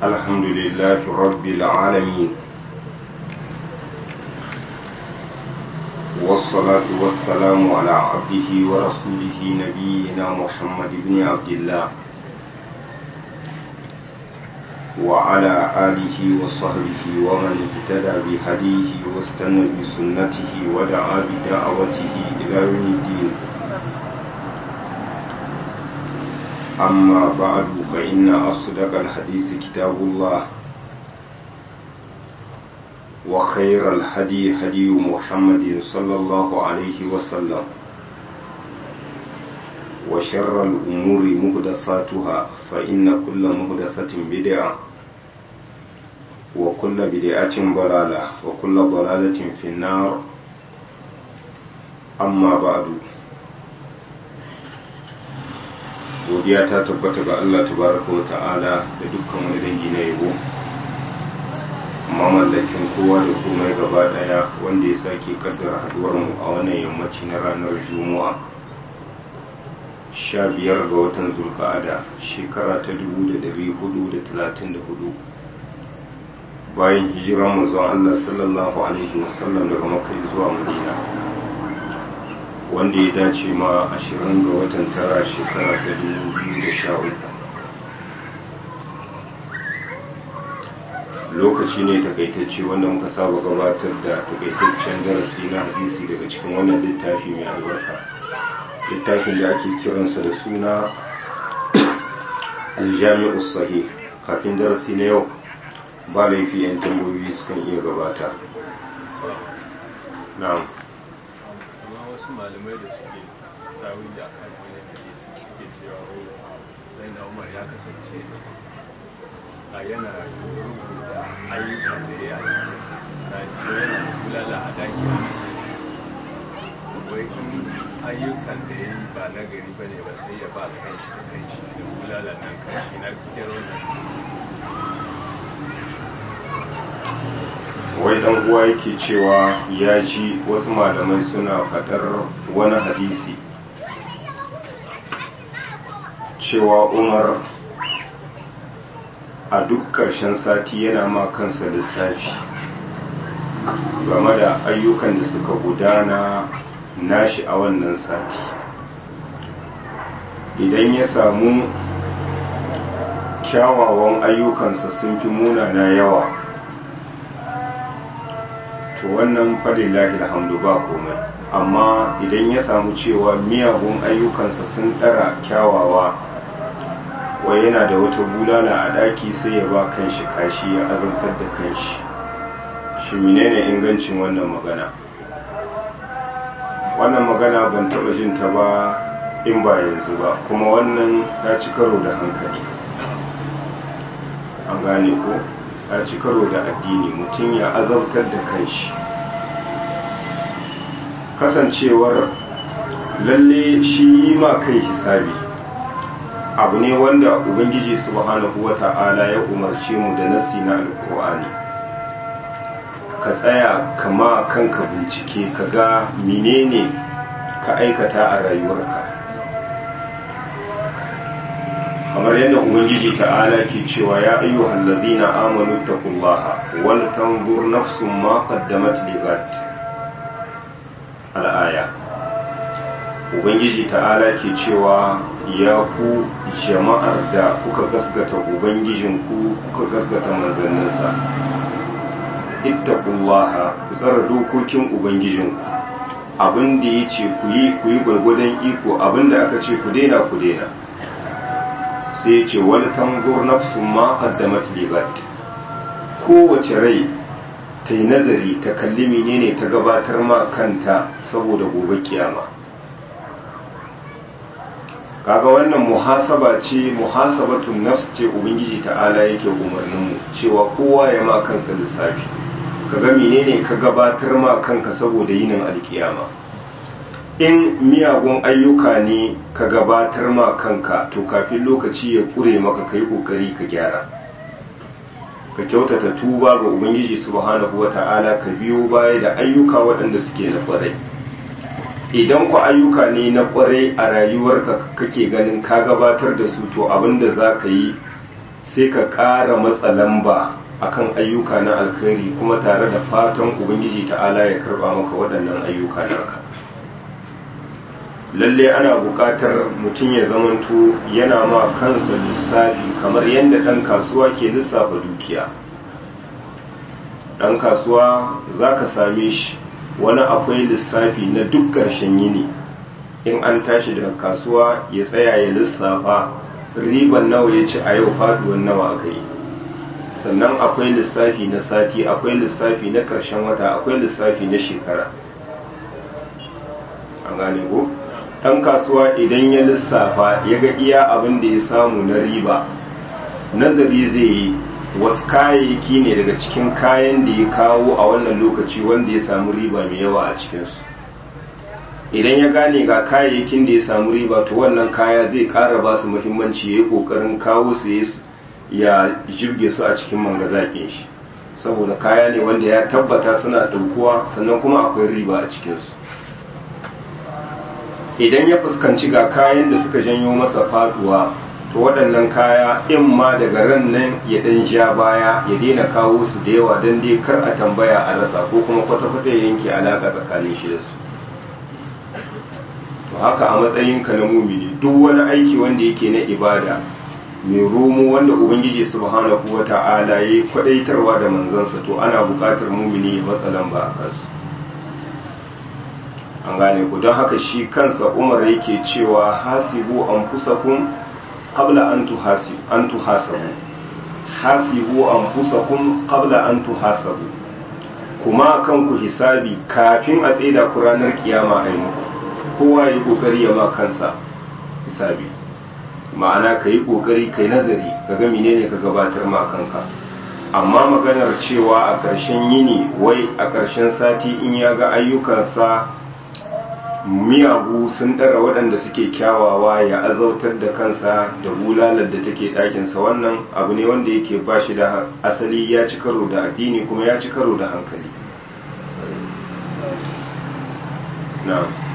الحمد لله رب العالمين والصلاة والسلام على عبده ورسوله نبينا محمد بن عبد الله وعلى آله وصحبه ومن اهتدى بهديه واستنى بسنته ودعا بدعوته إلى يوم الدين أما بعد فإن أصدق الحديث كتاب الله وخير الهدي هدي محمد صلى الله عليه وسلم وشر الأمور مهدثاتها فإن كل مهدثة بدعة وكل بدعة ضلالة وكل ضلالة في النار أما بعد godiya ta tabbata ga Allah tabaraka wa ta'ala da dukkan wani dangi na yabo mamallakin kowa da komai gaba daya wanda ya sake kaddara haduwar mu a wannan yammaci na ranar juma'a sha biyar ga watan zulka'ada shekara ta dubu da dari hudu da talatin da hudu bayan hijiran manzon Allah sallallahu alaihi wasallam daga makka zuwa madina wanda ya dace ma ashirin ga watan tara shekara ta dubu biyu da sha uku lokaci ne takaitacce wanda muka saba gabatar da takaitaccen darasi na hadisi daga cikin wannan littafi mai albarka littafin da ake kiransa da suna aljami'u sahih kafin darasi na yau ba laifi 'yan tambayoyi sukan iya gabata na'am wasu malamai da suke tawi da kan wani hadisi suke cewa wai sai na umar ya kasance a yana rubuta ayyukan da ya yi sati yana kulala a daki wai in ayyukan da ya yi ba na gari ba ne ba sai ya ba kan shi da kan shi da kulala nan kan shi na gaskiyar wannan wai dan uwa yake cewa ya ji wasu malamai suna fadar wani hadisi cewa umar a duk ƙarshen sati yana ma kansa lissafi game da ayyukan da suka gudana nashi a wannan sati idan ya samu kyawawan ayyukansa sun fi munana yawa to wannan fadillahi alhamdu ba komai amma idan ya samu cewa miyagun ayyukansa sun ɗara kyawawa wai yana da wata bulala a ɗaki sai ya ba kanshi kashi ya azantar da kanshi shi menene ingancin wannan magana wannan magana ban taɓa jin ta ba in ba yanzu ba kuma wannan ya ci karo da hankali an gane ko ya ci karo da addini mutum ya azabtar da kanshi kasancewar lalle shi yi ma kai hisabi abu ne wanda ubangiji subhanahu wata'ala ya umarce mu da nasi na alkur'ani ka tsaya kama kanka bincike ka ga menene ka aikata a rayuwarka kamar yadda ubangiji ta'ala ke cewa ya ayyuhal ladina amanu taqullaha wal tanzur nafsun ma qaddamat ligat al-aya ubangiji ta'ala ke cewa ya ku jama'ar da kuka gasgata ubangijinku kuka gasgata manzanninsa ittaqullaha ku tsara dokokin ubangijinku abin da ya ce ku yi ku yi gwargwadon iko abin da aka ce ku daina ku daina sai ce wani tanzur nafsun ma qaddamat ligat kowace rai ta yi nazari ta kalli menene ta gabatar ma kanta saboda gobe kiyama kaga wannan muhasaba ce muhasabatun nafs ce ubangiji ta'ala yake umarnin mu cewa kowa ya ma kansa lissafi kaga menene ka gabatar ma kanka saboda yinin alkiyama in miyagun ayyuka ne ka gabatar ma kanka to kafin lokaci ya kure maka kai kokari ka gyara ka kyautata tuba ga ubangiji subhanahu wata'ala ka biyo baya da ayyuka waɗanda suke na kwarai idan ku ayyuka ne na kwarai a rayuwarka kake ganin ka gabatar da su to abinda za ka yi sai ka ƙara matsa lamba akan ayyuka na alkhairi kuma tare da fatan ubangiji ta'ala ya karba maka waɗannan ayyuka naka lalle ana buƙatar mutum ya zamanto yana ma kansa lissafi kamar yadda ɗan kasuwa ke lissafa dukiya ɗan kasuwa za ka same shi wani akwai lissafi na duk ƙarshen yini in an tashi daga kasuwa ya tsaya ya lissafa riban nawa ya ci a yau faduwan nawa aka yi sannan akwai lissafi na sati akwai lissafi na ƙarshen wata akwai lissafi na shekara an gane ko ɗan kasuwa idan ya lissafa ya ga iya abin da ya samu na riba nazari zai yi wasu kayayyaki ne daga cikin kayan da ya kawo a wannan lokaci wanda ya samu riba mai yawa a cikinsu idan ya gane ga kayayyakin da ya samu riba to wannan kaya zai ƙara ba su muhimmanci ya yi ƙoƙarin kawo su ya jirge su a cikin mangazaƙin shi saboda kaya ne wanda ya tabbata suna ɗaukuwa sannan kuma akwai riba a cikinsu idan ya fuskanci ga kayan da suka janyo masa faduwa to waɗannan kaya in ma daga ran nan ya ɗan ja baya ya daina kawo su da yawa don dai kar a tambaya a rasa ko kuma kwata-kwata ya yanke alaƙa tsakanin shi da su to haka a matsayinka na mumini duk wani aiki wanda yake na ibada mai romo wanda ubangiji subhanahu wa ta'ala ya yi kwadaitarwa da manzansa to ana buƙatar mumini ya matsa lamba a kansu an gane ku don haka shi kansa umar yake cewa hasibu an fusakun qabla an tuhasabu an tuhasabu hasibu an fusakun qabla an tuhasabu kuma kanku hisabi kafin a tsaida ku ranar kiyama a yi muku kowa ya yi kokari ya ma kansa hisabi ma'ana ka yi kokari ka yi nazari ka ga menene ka gabatar ma kanka amma maganar cewa a ƙarshen yini wai a ƙarshen sati in ya ga ayyukansa miyagu sun ɗara waɗanda suke kyawawa ya azautar da kansa da bulalar da take ɗakinsa wannan abu ne wanda yake ba shi da asali ya ci karo da addini kuma ya ci karo da hankali na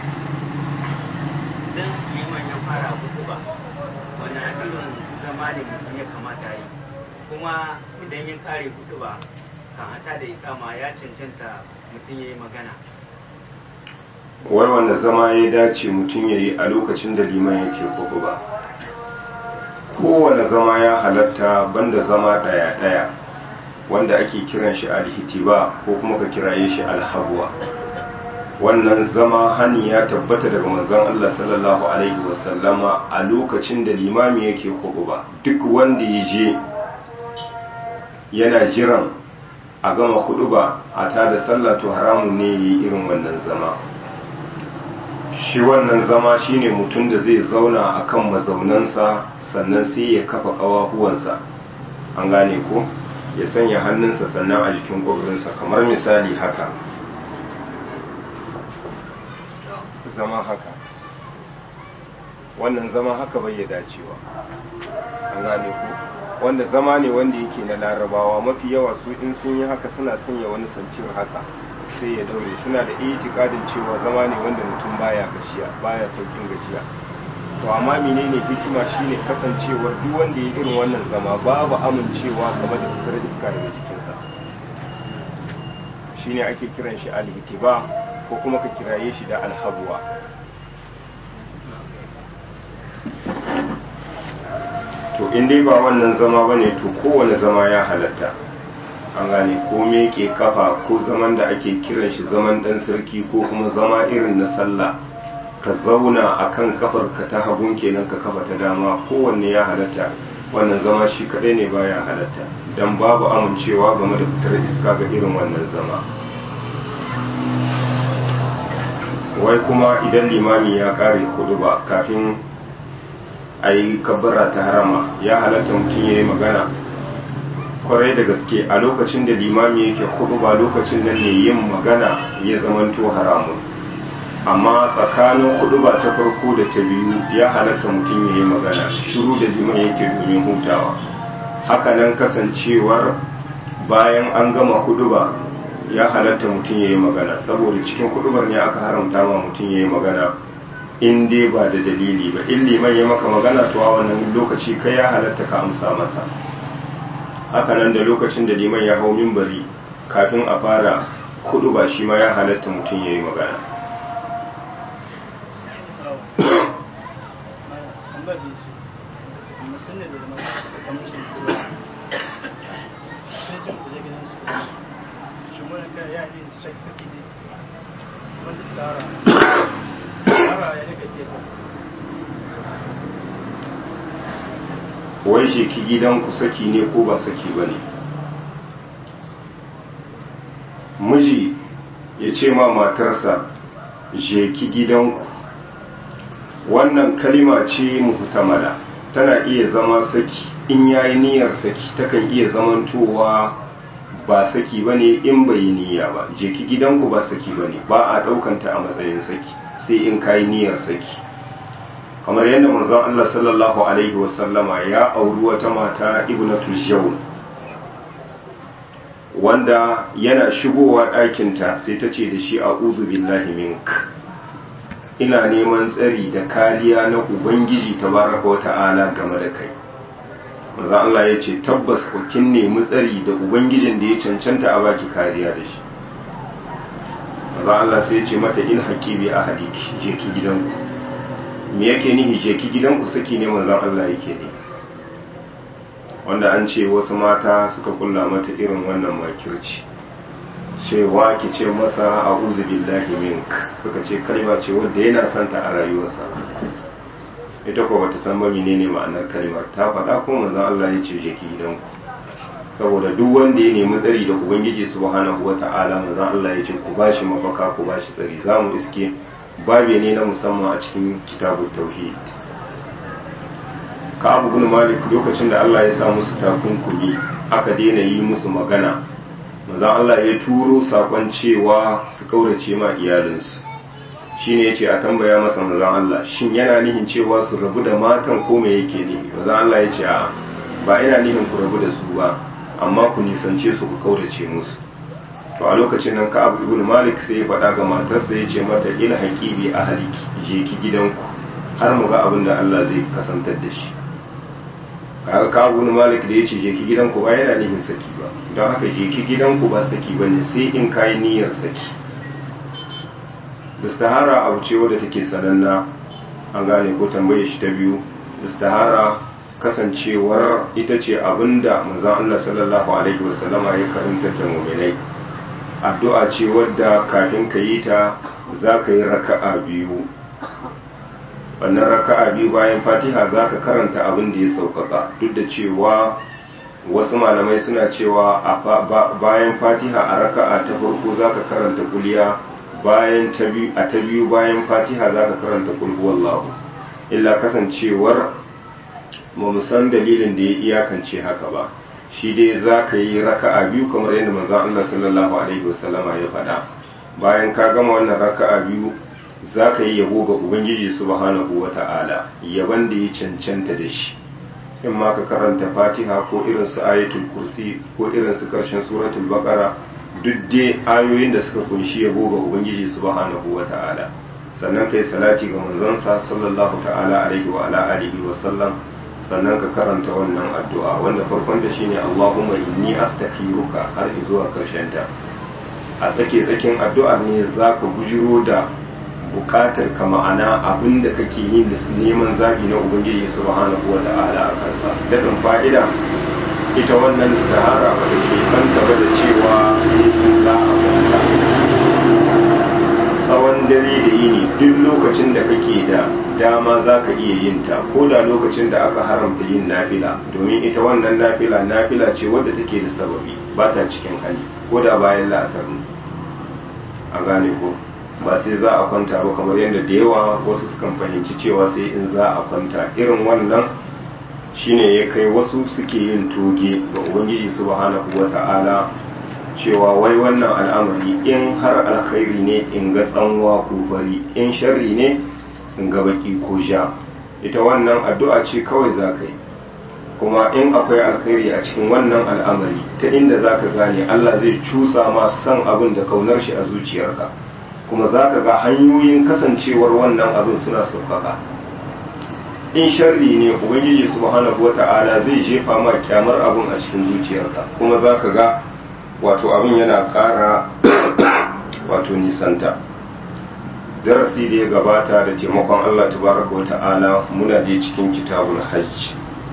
idan liman ya fara hudu ba wani irin zama ne mutum ya kamata yi kuma idan ya kare hudu ba kan hata da ikama ya cancanta mutum ya yi magana wai wanda zama ya dace mutum ya yi a lokacin da liman yake hudu ba kowane zama ya halatta banda zama ɗaya-ɗaya wanda ake kiran shi alhitiba ko kuma ka kiraye shi alhabuwa wannan zama hani ya tabbata daga manzon Allah sallallahu alaihi wasallama a lokacin da limami yake ba duk wanda ya je yana jiran a gama ba a tada sallah to haramun ne yi irin wannan zama shi wannan zama shine mutum da zai zauna akan mazaunansa sannan sai ya kafa kawahuwansa an gane ko ya sanya hannunsa sannan a jikin ƙwabirinsa kamar misali haka zama haka wannan zama haka bai ya dacewa an gane ku wanda zama ne wanda yake na larabawa mafi yawa su in sun yi haka suna sanya wani sancin haka sai ya daure suna da itikadin cewa zama ne wanda mutum baya gajiya baya saukin gajiya to amma menene hikima shine kasancewar duk wanda ya irin wannan zama babu amincewa game da fitar iska daga jikinsa shine ake kiran shi alhitiba ko kuma ka kiraye shi da alhabuwa to in dai ba wannan zama bane to kowane zama ya halatta an gane ko meke kafa ko zaman da ake kiran shi zaman dan sarki ko kuma zama irin na sallah ka zauna akan kafar ka ta hagun kenan ka kafa ta dama kowanne ya halatta wannan zama shi kadai ne baya halatta dan babu amincewa game da fitar iska ga irin wannan zama wai kuma idan limami ya kare kudu ba kafin a yi kabbara ta harama ya halatta mutum ya yi magana kwarai da gaske a lokacin da limami yake kudu ba lokacin nan ne yin magana ya zamanto haramun amma tsakanin kudu ba ta farko da ta biyu ya halatta mutum ya yi magana shiru da liman yake domin hutawa hakanan kasancewar bayan an gama kudu ba ya halatta mutum ya yi magana saboda cikin kudubar ne aka haramta ma mutum ya yi magana in dai ba da dalili ba in liman ya maka magana to a wannan lokaci kai ya halatta ka amsa masa hakanan da lokacin da liman ya hau mimbari kafin a fara kudu ba shi ma ya halatta mutum ya yi magana wai shi ki gidanku saki ne ko ba saki ba ne miji ya ce ma matarsa je ki gidanku wannan kalima ce muhtamala tana iya zama saki in yayi niyyar saki takan iya zamantowa ba saki bane in bai yi niyya ba je ki gidanku ba saki bane ba a daukanta a matsayin saki sai in kai niyyar saki kamar yadda manzon Allah sallallahu alaihi wasallama ya auri wata mata ibnatu jawn wanda yana shigowa ɗakinta sai ta ce da shi a billahi mink ina neman tsari da kariya na ubangiji tabaraka wa ta'ala game da kai maza Allah ya ce tabbas ku kin nemi tsari da ubangijin da ya cancanta a baki kariya da shi maza Allah sai ya ce mata in haƙibi a hadiki je ki gidanku me yake nihi je ki gidanku saki ne manzon Allah yake ne wanda an ce wasu mata suka kulla mata irin wannan makirci cewa ki ce masa a billahi mink suka ce kalma ce wadda yana santa a rayuwarsa ita ko bata san ba menene ma'anar kalmar ta faɗa ko manzon Allah ya ce je ki gidanku saboda duk wanda ya nemi tsari da ubangiji subhanahu wata'ala manzon Allah ya ce ku bashi mafaka ku bashi tsari zamu iske babe ne na musamman a cikin kitabut tauhid ka abu bin malik lokacin da Allah ya sa musu takunkumi aka daina yi musu magana manzon Allah ya turo sakon cewa su kaurace ma iyalinsu shine yace a tambaya masa manzon Allah shin yana nihin cewa su rabu da matan ko me yake ne manzon Allah ya ce a ba ina nihin ku rabu da su ba amma ku nisance su ku kaurace musu to a lokacin nan ka abu ibn malik sai ya faɗa ga matarsa ya ce mata il haqibi ahliki je ki gidanku har mu ga abin da Allah zai kasantar da shi kaga ka abu malik da ya ce je ki gidanku ba yana nihin saki ba don haka je ki gidanku ba saki ba ne sai in kayi niyyar saki istihara abu ce wadda take sananna an gane ko tambaye shi ta biyu istihara kasancewar ita ce abinda manzon Allah sallallahu alaihi wasallama ya karanta da mu'minai addu'a ce wadda kafin ka yi ta za ka yi raka'a biyu wannan raka'a biyu bayan fatiha za ka karanta abin da ya sauƙaƙa duk da cewa wasu malamai suna cewa a bayan fatiha a raka'a ta farko za ka karanta kuliya bayan a ta biyu bayan fatiha za ka karanta kulhuwallahu illa kasancewar ba mu san dalilin da ya iyakance haka ba shi dai za ka yi raka'a biyu kamar yadda manzon Allah sallallahu alaihi wasallama ya faɗa bayan ka gama wannan raka'a biyu za ka yi yabo ga ubangiji subhanahu wa ta'ala yaban da ya cancanta da shi in ma ka karanta fatiha ko irin su ayatul kursi ko irin su karshen suratul baqara duk dai ayoyin da suka kunshi yabo ga ubangiji subhanahu wa ta'ala sannan kai salati ga manzonsa sallallahu ta'ala alaihi wa ala alihi wa sallam sannan ka karanta wannan addu'a wanda farkon da shine Allahumma inni astaghfiruka har zuwa karshen ta a tsake tsakin addu'ar ne zaka bujiro da bukatar ka ma'ana abin da kake yin da neman zabi na ubangiji subhanahu wa ta'ala a kansa daɗin fa'ida ita wannan istihara ba ta ke kanta ba da cewa sai in za a kwanta tsawon dare da yini duk lokacin da kake da dama za ka iya yin ta ko da lokacin da aka haramta yin nafila domin ita wannan nafila nafila ce wadda take da sababi ba ta cikin hali ko da bayan la'asar a gane ko ba sai za a kwanta ba kamar yadda da yawa wasu sukan fahimci cewa sai in za a kwanta irin wannan shine ya kai wasu suke yin toge ga ubangiji subhanahu wata'ala cewa wai wannan al'amari in har alkhairi ne in ga tsanwa ko fari in sharri ne in ga baki ko ja ita wannan addu'a ce kawai za ka yi kuma in akwai alkhairi a cikin wannan al'amari ta inda za ka gane allah zai cusa ma san abin da kaunar shi a zuciyarka kuma za ka ga hanyoyin kasancewar wannan abin suna sauƙaƙa in sharri ne ubangiji subhanahu wata'ala zai jefa ma kyamar abin a cikin zuciyarka kuma za ka ga wato abin yana ƙara wato nisanta darasi da ya gabata da taimakon allah tabaraka wata'ala muna da cikin kitabul hajj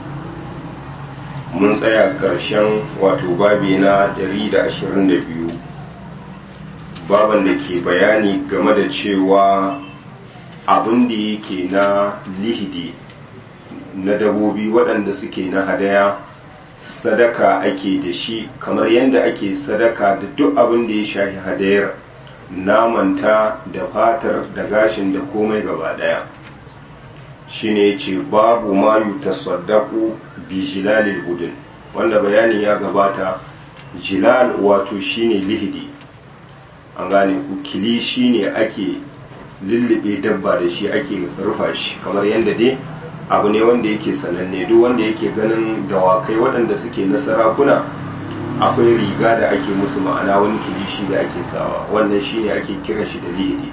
mun tsaya ƙarshen wato babi na 122 baban da ke bayani game da cewa abin da yake na lihidi na dabobi waɗanda suke na hadaya sadaka ake da shi kamar yadda ake sadaka da duk abin da ya shafi hadayar namanta da fatar da gashin da komai gaba ɗaya shine ce babu ma yutasaddaqu bi jilalil budun wanda bayani ya gabata jilal wato shine lihidi an gane ku kili shine ake lullube dabba da shi ake rufa shi kamar yadda dai abu ne wanda yake sananne duk wanda yake ganin dawakai waɗanda suke na sarakuna akwai riga da ake musu ma'ana wani kilishi da ake sawa wannan shine ake kiran shi da lihidi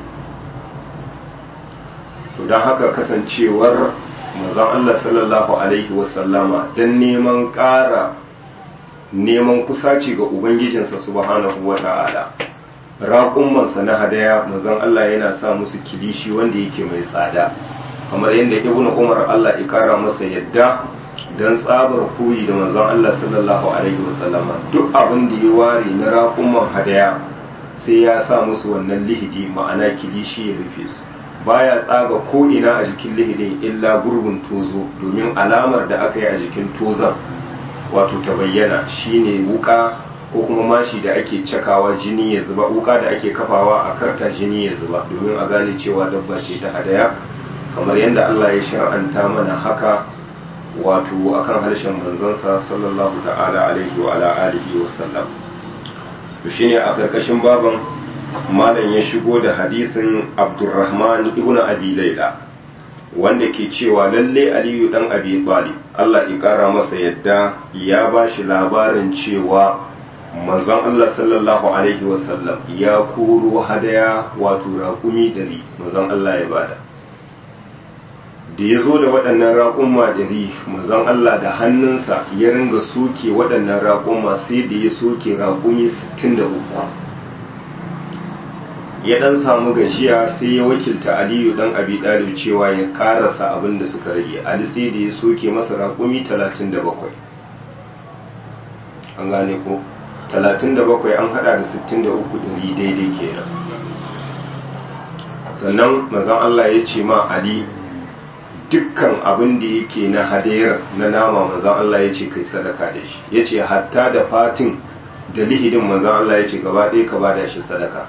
to don haka kasancewar mazan Allah sallallahu alaihi wasallama don neman ƙara neman kusaci ga ubangijinsa subhanahu wa ta'ala raƙummansa na hadaya mazan Allah yana sa musu kilishi wanda yake mai tsada kamar yadda ibn umar Allah ya kara masa yadda don tsabar koyi da manzon Allah sallallahu alaihi wasallama duk abin da ya ware na raƙumman hadaya sai ya sa musu wannan lihidi ma'ana kilishi ya rufe su baya tsaga ko ina a jikin lihidin illa gurbin tozo domin alamar da aka yi a jikin tozon wato ta bayyana shine wuka ko kuma mashi da ake cakawa jini ya zuba wuka da ake kafawa a karta jini ya zuba domin a gane cewa dabba ce ta hadaya kamar yadda Allah ya shar'anta mana haka wato akan harshen manzansa sallallahu ta'ala alaihi wa ala alihi wa sallam to shine a karkashin baban malam ya shigo da hadisin Abdurrahman ibn Abi Layla wanda ke cewa lalle Aliyu dan Abi Talib Allah ya kara masa yadda ya bashi labarin cewa manzon Allah sallallahu alaihi wa sallam ya koro hadaya wato raƙumi dari manzon Allah ya bada da ya zo da waɗannan raƙumma dari manzon Allah da hannunsa ya ringa soke waɗannan raƙumma sai da ya soke raƙumi 63 ya ɗan samu gajiya sai ya wakilta aliyu ɗan abi ɗalib cewa ya ƙarasa abin da suka rage ali sai da ya soke masa raƙumi 37 an gane ko 37 an hada da 63 ɗari daidai kenan sannan manzon Allah ya ce ma ali dukkan abin da yake na hadayar na nama manzan Allah ya ce kai sadaka da shi ya ce hatta da fatin da lihidin manzan Allah ya ce gaba ɗaya ka bada shi sadaka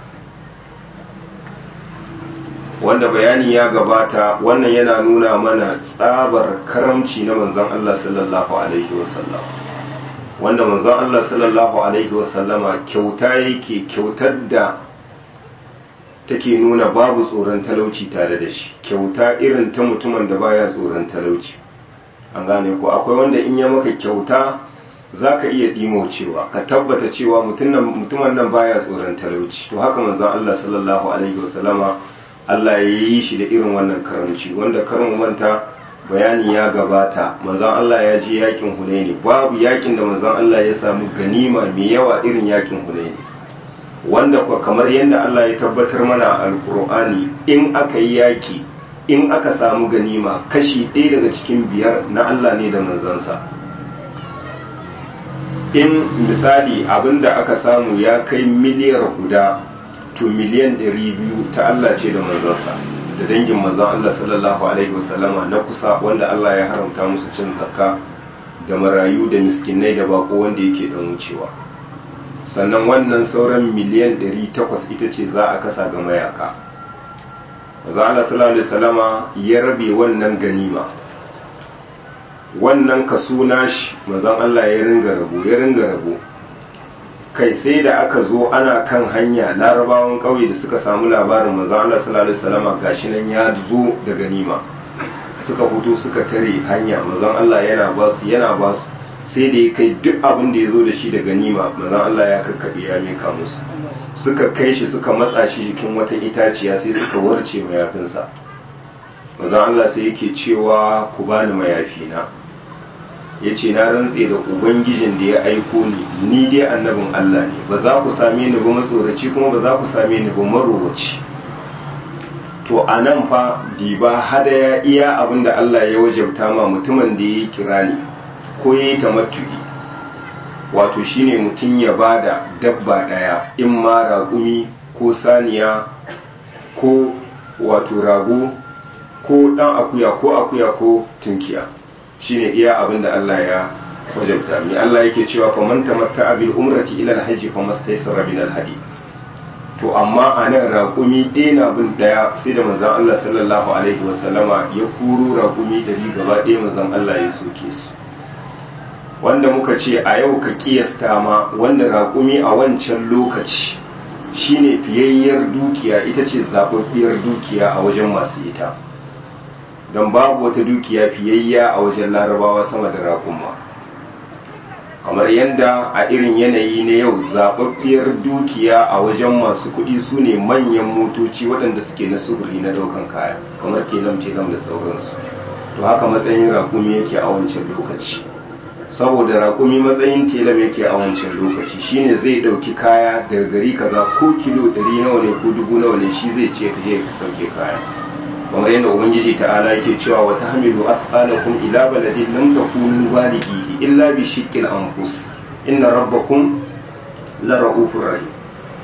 wanda bayani ya gabata wannan yana nuna mana tsabar karamci na manzan Allah sallallahu alaihi wasallam wanda manzan Allah sallallahu alaihi wasallama kyauta yake kyautar da take nuna babu tsoron talauci tare da shi kyauta irin ta mutumin da baya tsoron talauci an gane ko akwai wanda in ya maka kyauta za ka iya cewa ka tabbata cewa mutumin nan baya tsoron talauci to haka manzon Allah sallallahu alaihi wasallama Allah ya yi shi da irin wannan karamci wanda karin manta bayani ya gabata manzon Allah ya je yakin Hunaini babu yakin da manzon Allah ya samu ganima mai yawa irin yakin Hunaini wanda kuwa kamar yadda Allah ya tabbatar mana a alkur'ani in aka yi yaki in aka samu ganima kashi ɗaya daga cikin biyar na Allah ne da manzansa in misali abinda aka samu ya kai miliyar guda to miliyan ɗari biyu ta Allah ce da manzansa da dangin manzan Allah sallallahu alaihi wasallama na kusa wanda Allah ya haramta musu cin zakka da marayu da miskinai da bako wanda yake dan wucewa sannan wannan sauran miliyan 800 ita ce za a kasa ga mayaka maza Allah sallallahu alaihi wasallama ya rabe wannan ganima wannan kaso nashi mazan Allah ya ringa rabo ya ringa rabo kai sai da aka zo ana kan hanya larabawan ƙauye da suka samu labarin maza Allah sallallahu alaihi wasallama gashi nan ya zo da ganima suka fito suka tare hanya mazan Allah yana ba su yana ba su sai da ya kai duk abin da ya zo da shi da ganima mazan Allah ya kakkaɓe ya mika musu suka kai shi suka matsa shi jikin wata itaciya sai suka warce mayafinsa manzon Allah sai yake cewa ku bani mayafi na yace na rantse da ubangijin da ya aiko ni ni dai annabin Allah ne ba za ku same ni ba matsoraci kuma ba za ku same ni ba marowaci to a nan fa diba hadaya iya abin da Allah ya wajabta ma mutumin da ya yi kirani ko ya yi tamattu'i wato shine mutum ya bada dabba daya in ma raƙumi ko saniya ko wato rago ko dan akuya ko akuya ko tunkiya shine iya abin da Allah ya wajabta mi Allah yake cewa fa man tamatta bil umrati ila al-hajj fa mastaysara min al-hadi to amma a nan raƙumi ɗaya na bin ɗaya sai da manzon Allah sallallahu alaihi wasallama ya kuro raƙumi dari gaba ɗaya manzon Allah ya soke su wanda muka ce a yau ka kiyasta ma wanda raƙumi a wancan lokaci shine fiyayyar dukiya ita ce zaɓaɓɓiyar dukiya a wajen masu ita don babu wata dukiya fiyayya a wajen larabawa sama da raƙuma kamar yadda a irin yanayi na yau zaɓaɓɓiyar dukiya a wajen masu kuɗi su ne manyan motoci waɗanda suke na sufuri na ɗaukan kaya kamar telam telam da sauransu to haka matsayin raƙumi yake a wancan lokaci saboda raƙumi matsayin telam yake a wancan lokaci shine zai ɗauki kaya daga gari kaza ko kilo ɗari nawa ne ko dubu nawa ne shi zai ce ka je ka sauke kaya kamar yadda ubangiji ta'ala yake cewa wa tahmilu athqalakum ila baladin lam takunu balighihi illa bi shiqqil anfus inna rabbakum la ra'ufur rahim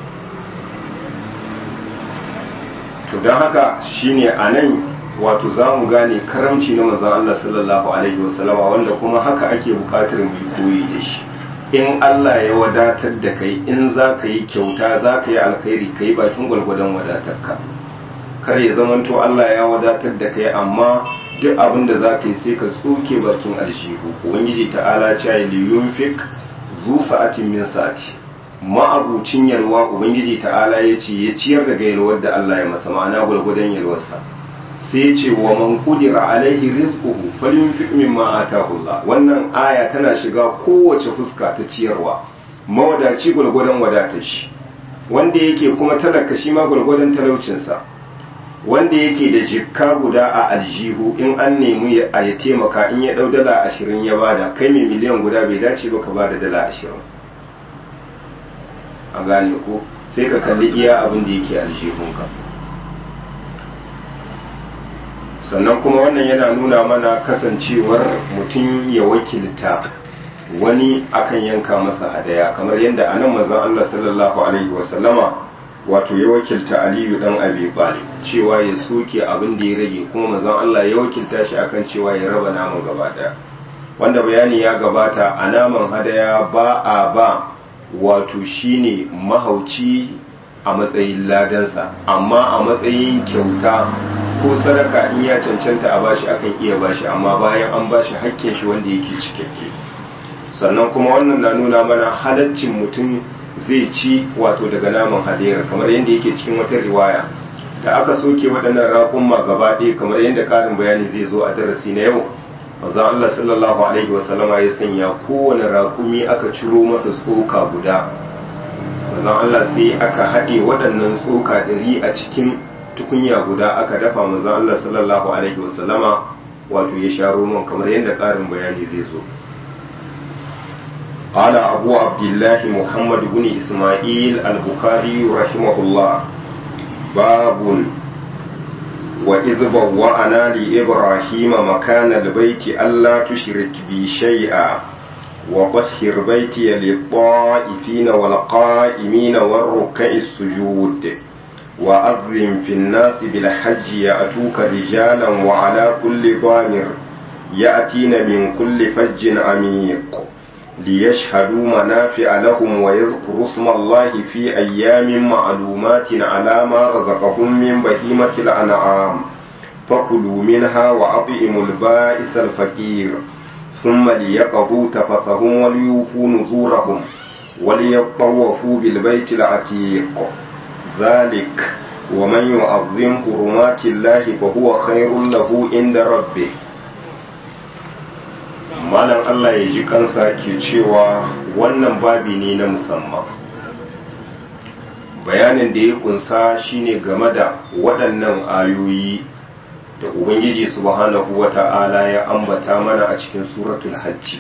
to dan haka shine anan wato zamu gane karamci na manzon Allah sallallahu alaihi wasallama wanda kuma haka ake bukatar mu koyi da shi in Allah ya wadatar da kai in za ka yi kyauta za ka yi alkhairi ka yi bakin gwalgwadon wadatarka kar ya zamanto Allah ya wadatar da kai amma duk abin da za ka yi sai ka tsoke bakin alshihu ubangiji ta'ala ce ya liyun fik zu sa'atin min sa'ati ma'abucin yalwa ubangiji ta'ala ya ce ya ciyar da yalwar da Allah ya masa ma'ana gwalgwadon yalwarsa sai ya ce wa man qudira alaihi rizquhu falyunfiq mimma ataahu Allah wannan aya tana shiga kowace fuska ta ciyarwa mawadaci gwalgwadon wadatar shi wanda yake kuma talaka shi ma gwalgwadon talaucinsa wanda yake da jikka guda a aljihu in an nemi a ya taimaka in ya dau dala ashirin ya bada kai mai miliyan guda bai dace ba ka bada dala ashirin a gane ko sai ka kalli iya abin da yake aljihunka sannan kuma wannan yana nuna mana kasancewar mutum ya wakilta wani akan yanka masa hadaya kamar yadda anan mazan Allah sallallahu alaihi wasallama wato ya wakilta aliyu dan abi talib cewa ya soke abin da ya rage kuma mazan Allah ya wakilta shi akan cewa ya raba naman gaba daya wanda bayani ya gabata a naman hadaya ba a ba wato shine mahauci a matsayin ladansa amma a matsayin kyauta ko sadaka in ya cancanta a bashi akan iya bashi amma bayan an bashi hakkin shi wanda yake cikakke sannan kuma wannan na nuna mana halaccin mutum zai ci wato daga naman hadera kamar yadda yake cikin wata riwaya da aka soke waɗannan raƙumma gaba ɗaya kamar yadda ƙarin bayani zai zo a darasi na yau manzon Allah sallallahu alaihi wa sallama ya sanya kowane raƙumi aka ciro masa tsoka guda manzon Allah sai aka haɗe waɗannan tsoka ɗari a cikin tukunya guda aka dafa manzon Allah sallallahu alaihi wa sallama wato ya sha roman kamar yadda ƙarin bayani zai zo قال أبو عبد الله محمد بن إسماعيل البخاري رحمه الله باب وإذ بوأنا لإبراهيم مكان البيت ألا تشرك بي شيئا وطهر بيتي للطائفين والقائمين والركع السجود وأذن في الناس بالحج يأتوك رجالا وعلى كل ضامر يأتين من كل فج عميق ليشهدوا منافع لهم ويذكروا اسم الله في أيام معلومات على ما رزقهم من بهيمة الأنعام فكلوا منها وأطعموا البائس الفقير ثم ليقضوا تفثهم وليوفوا نذورهم وليطوفوا بالبيت العتيق ذلك ومن يعظم حرمات الله فهو خير له عند ربه malam Allah ya ji kansa ke cewa wannan babi ne na musamman bayanin da ya kunsa shine game da waɗannan ayoyi da ubangiji subhanahu wata'ala ya ambata mana a cikin suratul hajji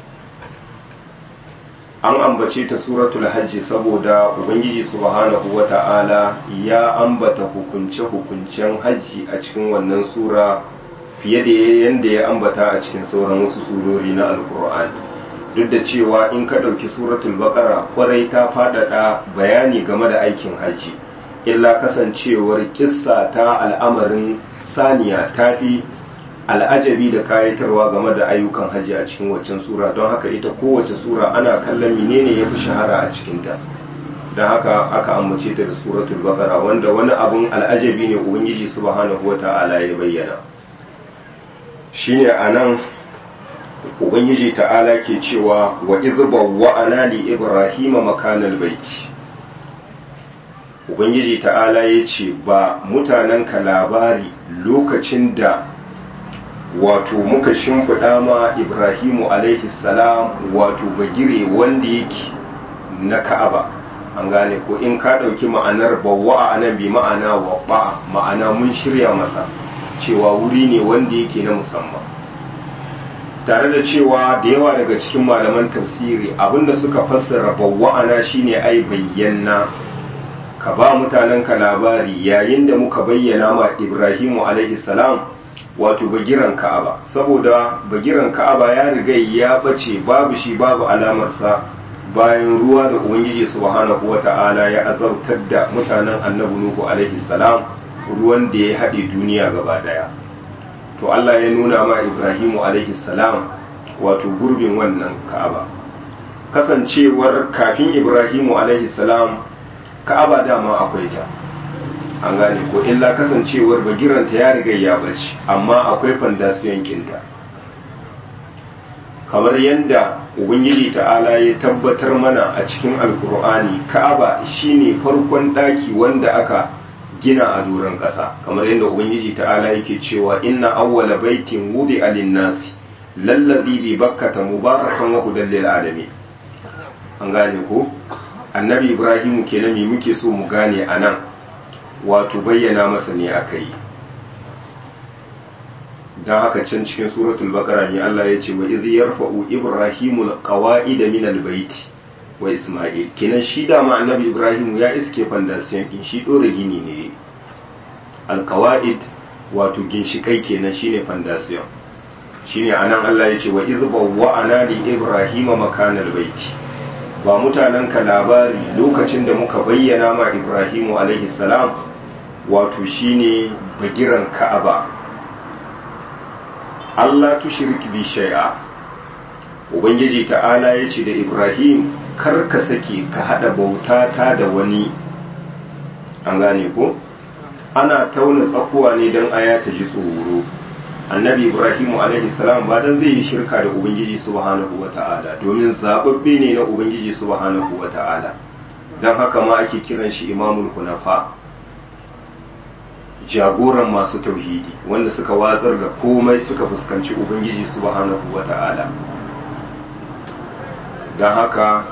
an ambace ta suratul hajji saboda ubangiji subhanahu wata'ala ya ambata hukunce-hukuncen hajji a cikin wannan sura fiye da yadda ya ambata a cikin sauran wasu surori na alkur'ani duk da cewa in ka ɗauki suratul baƙara kwarai ta faɗaɗa bayani game da aikin hajji illa kasancewar kissa ta al'amarin saniya ta fi al'ajabi da kayatarwa game da ayyukan hajji a cikin waccan sura don haka ita kowace sura ana kallon menene ya fi shahara a cikinta don haka aka ambace ta da suratul bakara wanda wani abun al'ajabi ne ubangiji subhanahu wa ta'ala ya bayyana shine anan ubangiji ta'ala ke cewa wa izba wa ana li ibrahima makanal baiti ubangiji ta'ala ya ce ba mutanenka labari lokacin da wato muka shimfiɗa ma ibrahimu alaihi salam wato bagire wanda yake na ka'aba an gane ko in ka ɗauki ma'anar bawa a nan bi ma'ana wa ma'ana mun shirya masa cewa wuri ne wanda yake na musamman tare da cewa da yawa daga cikin malaman tafsiri abinda suka fassara bawwa'ana shine ai bayyana ka ba mutanen ka labari yayin da muka bayyana ma Ibrahimu alaihi salam wato bagiran Ka'aba saboda bagiran Ka'aba ya riga ya bace babu shi babu alamarsa bayan ruwa da Ubangiji subhanahu wata'ala ya azabtar da mutanen Annabi Nuhu alaihi salam ruwan da ya haɗe duniya gaba daya to Allah ya nuna ma Ibrahimu alaihi salam wato gurbin wannan Ka'aba kasancewar kafin Ibrahimu alaihi salam Ka'aba dama akwai ta an gane ko illa kasancewar bagiranta ya riga ya bace amma akwai fandasiyon kinta kamar yadda ubangiji ta'ala ya tabbatar mana a cikin alkur'ani ka'aba shine farkon daki wanda aka gina a doron ƙasa kamar yadda ubangiji ta'ala yake cewa inna awwala baitin wudi alinnasi lallazi bi bakkata mubarakan wa hudan lil alamin an gane ko annabi ibrahim kenan me muke so mu gane anan wato bayyana masa ne aka yi don haka can cikin suratul baqara ne Allah ya ce wa iz yarfa'u ibrahimul qawa'ida min albayt wa isma'il kenan shi da ma annabi ibrahim ya iske fandasiyan din shi dora gini ne alqawa'id wato ginshikai kenan shine fandasiyan shine anan Allah ya ce wa iz bawwa'ana li ibrahima makanal baiti ba mutanen ka labari lokacin da muka bayyana ma ibrahimu alaihi salam wato shine bagiran ka'aba Allah tushrik bi shay'a ubangiji ta'ala ya ce da ibrahim kar ka sake ka hada bauta ta da wani an gane ko ana tauna tsakuwa ne don aya ta ji tsoro annabi ibrahimu alaihi salam ba dan zai yi shirka da ubangiji subhanahu wata'ala domin zababbe ne na ubangiji subhanahu wata'ala don haka ma ake kiran shi imamul hunafa jagoran masu tauhidi wanda suka watsar da komai suka fuskanci ubangiji subhanahu wata'ala don haka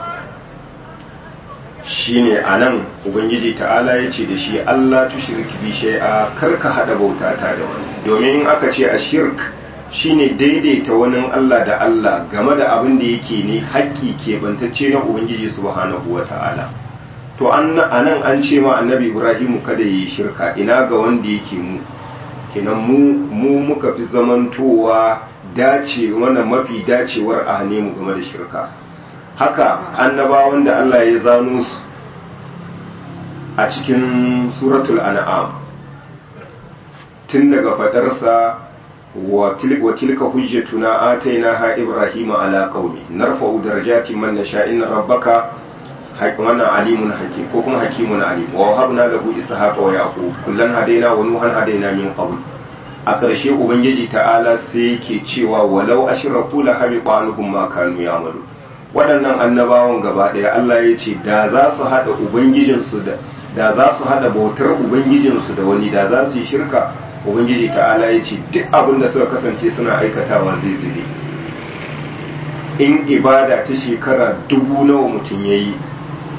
shine a nan ubangiji ta'ala ya ce da shi allah tushirki bi shay'a kar ka hada bauta ta da wani domin in aka ce a shirk shine daidaita wani allah da allah game da abin da yake ne haƙƙi keɓantacce na ubangiji subhanahu wa ta'ala to a nan an ce ma annabi ibrahimu kada yi shirka ina ga wanda yake mu kenan mu mu muka fi zamantowa dace wannan mafi dacewar a hane mu game da shirka haka annabawan da Allah ya zano su a cikin suratul an'am tun daga fadarsa wa tilka hujjatuna atainaha ibrahima ala qaumi narfa'u darajatin man nasha inna rabbaka wannan alimun hakim ko kuma hakimun alim wa wahabna lahu ishaqa wa yaqub kullan hadaina wa nuhan hadaina min qabl a ƙarshe ubangiji ta'ala sai yake cewa walau ashraku la habiqa anhum ma kanu ya'malu waɗannan annabawan gaba ɗaya Allah ya ce da za su haɗa ubangijinsu da da za su haɗa bautar ubangijinsu da wani da za su yi shirka ubangiji ta'ala ya ce duk abin da suka kasance suna aikatawa zai zube in ibada ta shekara dubu nawa mutum ya yi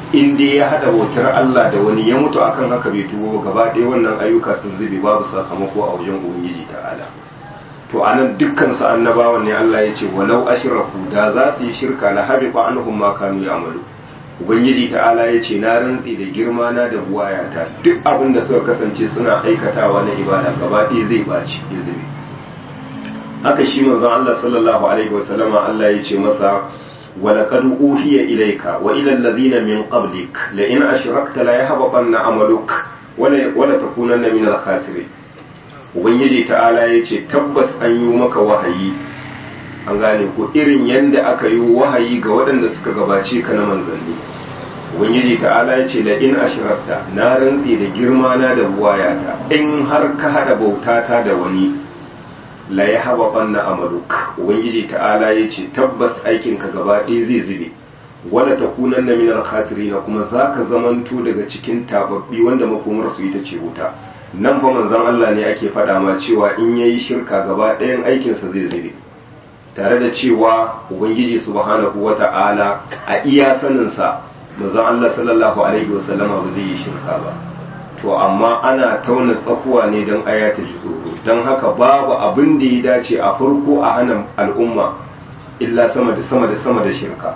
in dai ya hada bautar Allah da wani ya mutu akan haka bai tubo gaba ɗaya wannan ayyuka sun zube babu sakamako a wajen ubangiji ta'ala to anan dukkan su annabawan ne Allah ya ce walau ashraku da za su yi shirka la habiqa anhum ma kanu ya'malu ubangiji ta'ala ya ce na rantsi da girma na da buwayata duk abin da suka kasance suna aikatawa na ibada gaba ɗaya zai baci ya zube haka shi manzon Allah sallallahu alaihi wasallama Allah ya ce masa ولقد أوحي إليك وإلى الذين من قبلك لئن أشركت لا يحبطن عملك ولا ولا تكونن من الخاسرين ubangiji ta'ala ya ce tabbas an yi maka wahayi an gane ko irin yadda aka yi wahayi ga waɗanda suka gabace ka na manzanni ubangiji ta'ala ya ce la in ashrakta na rantsi da girma na da buwayata in har ka hada bautata da wani la ya haba banna amaluk ubangiji ta'ala ya ce tabbas aikinka gaba ɗaya zai zube wala ta kunan na minar na kuma za ka zamanto daga cikin tababbi wanda makomarsu ita ce wuta nan fa manzon Allah ne ake faɗa ma cewa in yayi shirka gaba ɗayan aikinsa zai zube tare da cewa ubangiji subhanahu wata'ala a iya saninsa manzon Allah sallallahu alaihi wasallama ba zai yi shirka ba to amma ana tauna tsakuwa ne don aya ta ji tsoro don haka babu abin da ya dace a farko a hana al'umma illa sama da sama da sama da shirka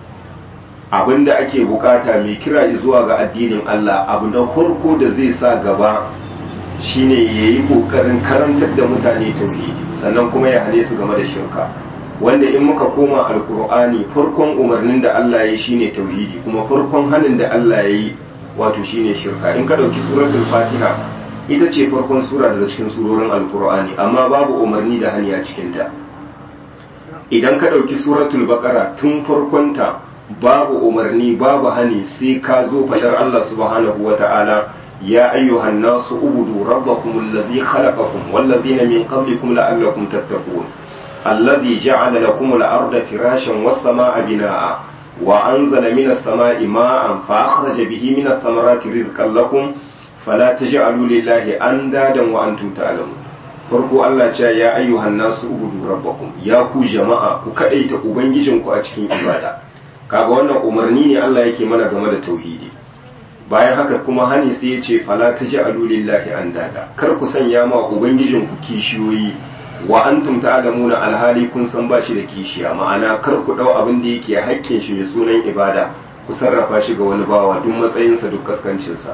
abin da ake bukata mai kira zuwa ga addinin Allah abu na farko da zai sa gaba shine ya yi kokarin karantar da mutane tauhidi sannan kuma ya hane su game da shirka wanda in muka koma alkur'ani farkon umarnin da Allah ya yi shine tauhidi kuma farkon hanin da Allah ya yi wato shine shirka in ka dauki suratul fatiha ita ce farkon sura daga cikin surorin alkur'ani amma babu umarni da hani a cikin ta idan ka dauki suratul baqara tun farkonta babu umarni babu hani sai ka zo fadar Allah subhanahu wata'ala ya ayyuhan nasu ubudu rabbakum alladhi khalaqakum walladhina min qablikum la'allakum tattaqun alladhi ja'ala lakum al-arda firashan was-samaa'a binaa'a وأنزل من السماء ماء فأخرج به من الثمرات رزقا لكم فلا تجعلوا لله أندادا وأنتم تعلمون farko Allah ce ya ayyuhan nasu ubudu rabbakum ya ku jama'a ku kadaita ubangijinku a cikin ibada kaga wannan umarni ne Allah yake mana game da tauhidi bayan haka kuma hani sai ya ce fala taj'alu lillahi andada kar ku sanya ma ubangijinku kishiyoyi wa antum ta'lamuna alhali kun san ba shi da kishiya ma'ana kar ku dau abin da yake haƙƙin shi mai sunan ibada ku sarrafa shi ga wani bawa duk matsayinsa duk kaskancin sa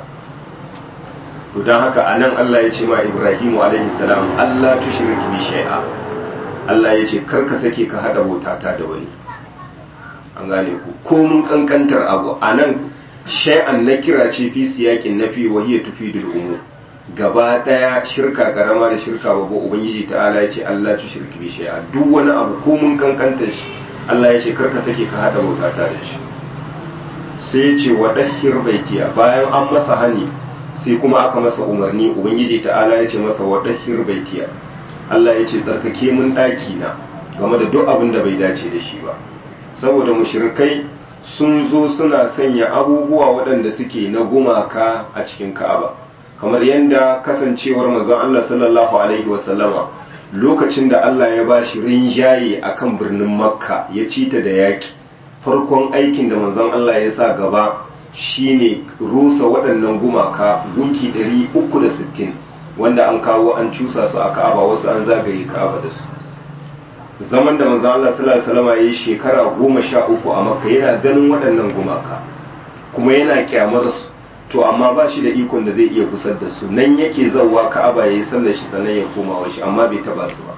to dan haka anan Allah ya ce ma Ibrahimu alaihi salam Allah tushrik bi shay'a Allah ya ce kar ka sake ka hada bautata da wani an gane ku ko mun kankantar abu anan shay'an na kira ce fi siyakin nafi wa hiya tufidul umum gaba daya shirka karama da shirka babba ubangiji ta'ala ya ce Allah tu shirki bi shay'a duk wani abu ko mun kankanta shi Allah ya ce karka sake ka hada bautata da shi sai ya ce wa dahhir baitiya bayan an masa hani sai kuma aka masa umarni ubangiji ta'ala ya ce masa wa dahhir baitiya Allah ya ce tsarkake mun daki na game da duk abin da bai dace da shi ba saboda mushrikai sun zo suna sanya abubuwa waɗanda suke na gumaka a cikin Ka'aba kamar yadda kasancewar manzon Allah sallallahu alaihi wasallama lokacin da Allah ya ba shi rinjaye akan birnin Makka ya ci ta da yaki farkon aikin da manzon Allah ya sa gaba shine rusa waɗannan gumaka gunki 360 wanda an kawo an cusa su a Ka'aba wasu an zagaye Ka'aba da su zaman da manzon Allah sallallahu alaihi wasallama ya yi shekara goma sha uku a Makka yana ganin waɗannan gumaka kuma yana kyamar su to amma ba shi da ikon da zai iya kusar da su nan yake zauwa ka'aba ya yi sallar shi sannan ya koma wa shi amma bai taba su ba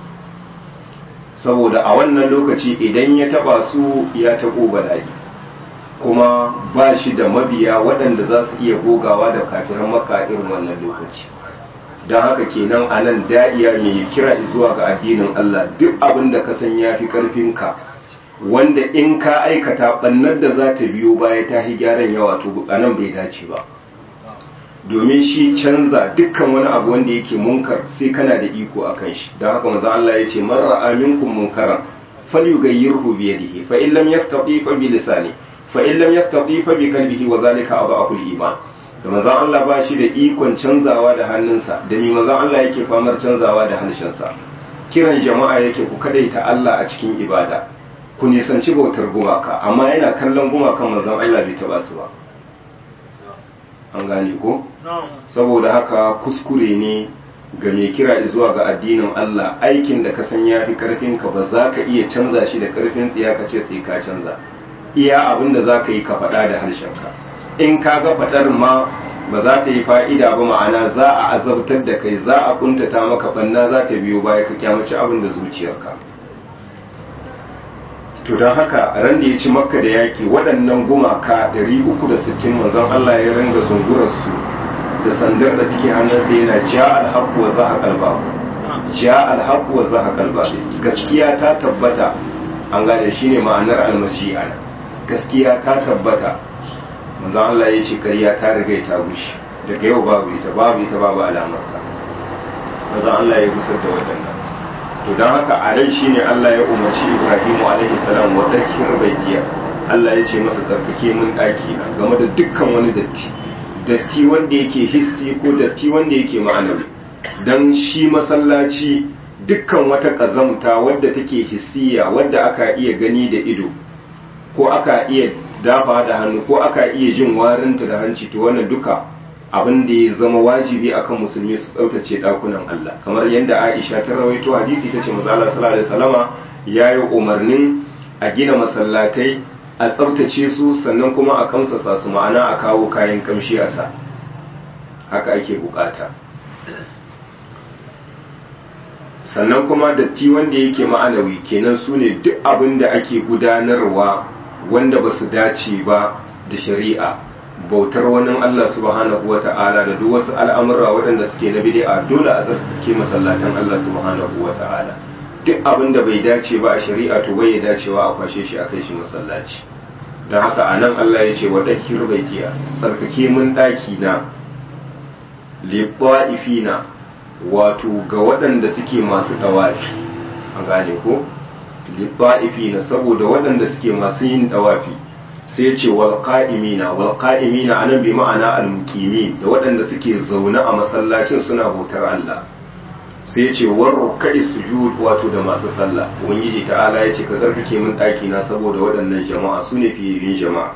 saboda a wannan lokaci idan ya taba su ya taɓo bala'i kuma ba shi da mabiya waɗanda za su iya gogawa da kafiran maka irin wannan lokaci don haka kenan a nan da'iya mai kira zuwa ga addinin Allah duk abin da ka san ya fi ƙarfinka wanda in ka aikata ɓannar da za ta biyo baya ta yi gyaran yawa to a nan bai dace ba domin shi canza dukkan wani abu wanda yake munkar sai kana da iko a kan shi don haka maza Allah ya ce marar aminkum munkaran falyughayyirhu bi yadihi fa in lam yastati fa bi lisani fa in lam yastati fa bi qalbihi wa zalika adhafu al-iman da manzon Allah ba shi da ikon canzawa da hannunsa da ni manzon Allah yake famar canzawa da harshensa kiran jama'a yake ku kadaita Allah a cikin ibada ku nisanci bautar gumaka amma yana kallon gumakan manzon Allah bai taba su ba an gane ko saboda haka kuskure ne ga mai kira zuwa ga addinin Allah aikin da ka san ya fi karfinka ba za ka iya canza shi da karfin tsiya ka ce sai ka canza iya abin da za ka yi ka faɗa da harshenka in ka ga faɗar ma ba za ta yi fa'ida ba ma'ana za a azabtar da kai za a kuntata maka banna za ta biyo baya ka kyamaci abin da zuciyarka to don haka ran da ya ci makka da yaƙi waɗannan gumaka 360 manzon Allah ya ringa zungurarsu da sandar da take hannunsa yana ja alhaku wa zaha kalba ja alhaku wa zaha kalba gaskiya ta tabbata an gane shine ma'anar almashi'a gaskiya ta tabbata manzon Allah ya ce ƙarya ta riga ta gushi daga yau babu ita babu ita babu alamarta manzon Allah ya gusar da waɗannan to don haka a rai shine Allah ya umarci Ibrahimu alaihi salam wa dakir baitiya Allah ya ce masa tsarkake mun ɗaki na game da dukkan wani datti datti wanda yake hissi ko datti wanda yake ma'anawi dan shi masallaci dukkan wata ƙazamta wadda take hissiya wadda aka iya gani da ido ko aka iya dafa da hannu ko aka iya jin warinta da hanci to wannan duka abin da ya zama wajibi akan musulmi su tsaftace dakunan Allah kamar yadda Aisha ta rawaito hadisi tace manzo Allah sallallahu alaihi wasallama yayi umarnin a gina masallatai a tsaftace su sannan kuma a kamsasa su ma'ana a kawo kayan kamshi a sa haka ake bukata sannan kuma datti wanda yake ma'anawi kenan su ne duk abin da ake gudanarwa wanda ba su dace ba da shari'a bautar wani Allah subhanahu wa ta'ala da duk wasu al'amura waɗanda suke na bid'a dole a zarke masallatan Allah subhanahu wa ta'ala duk abin da bai dace ba a shari'a to bai dacewa a kwashe shi a kai shi masallaci don haka a nan Allah ya ce wa ɗakir baitiya tsarkake mun ɗaki na liɓa'ifina wato ga waɗanda suke masu ɗawafi a gane ko liɓa'ifina saboda waɗanda suke masu yin ɗawafi sai ce wal qa'imina wal qa'imina anan bi ma'ana al muqimin da waɗanda suke zaune a masallacin suna bautar Allah sai ce war rukai sujud wato da masu sallah ubangiji ta'ala ya ce ka zarkake min ɗaki na saboda waɗannan jama'a su ne fiyayyun jama'a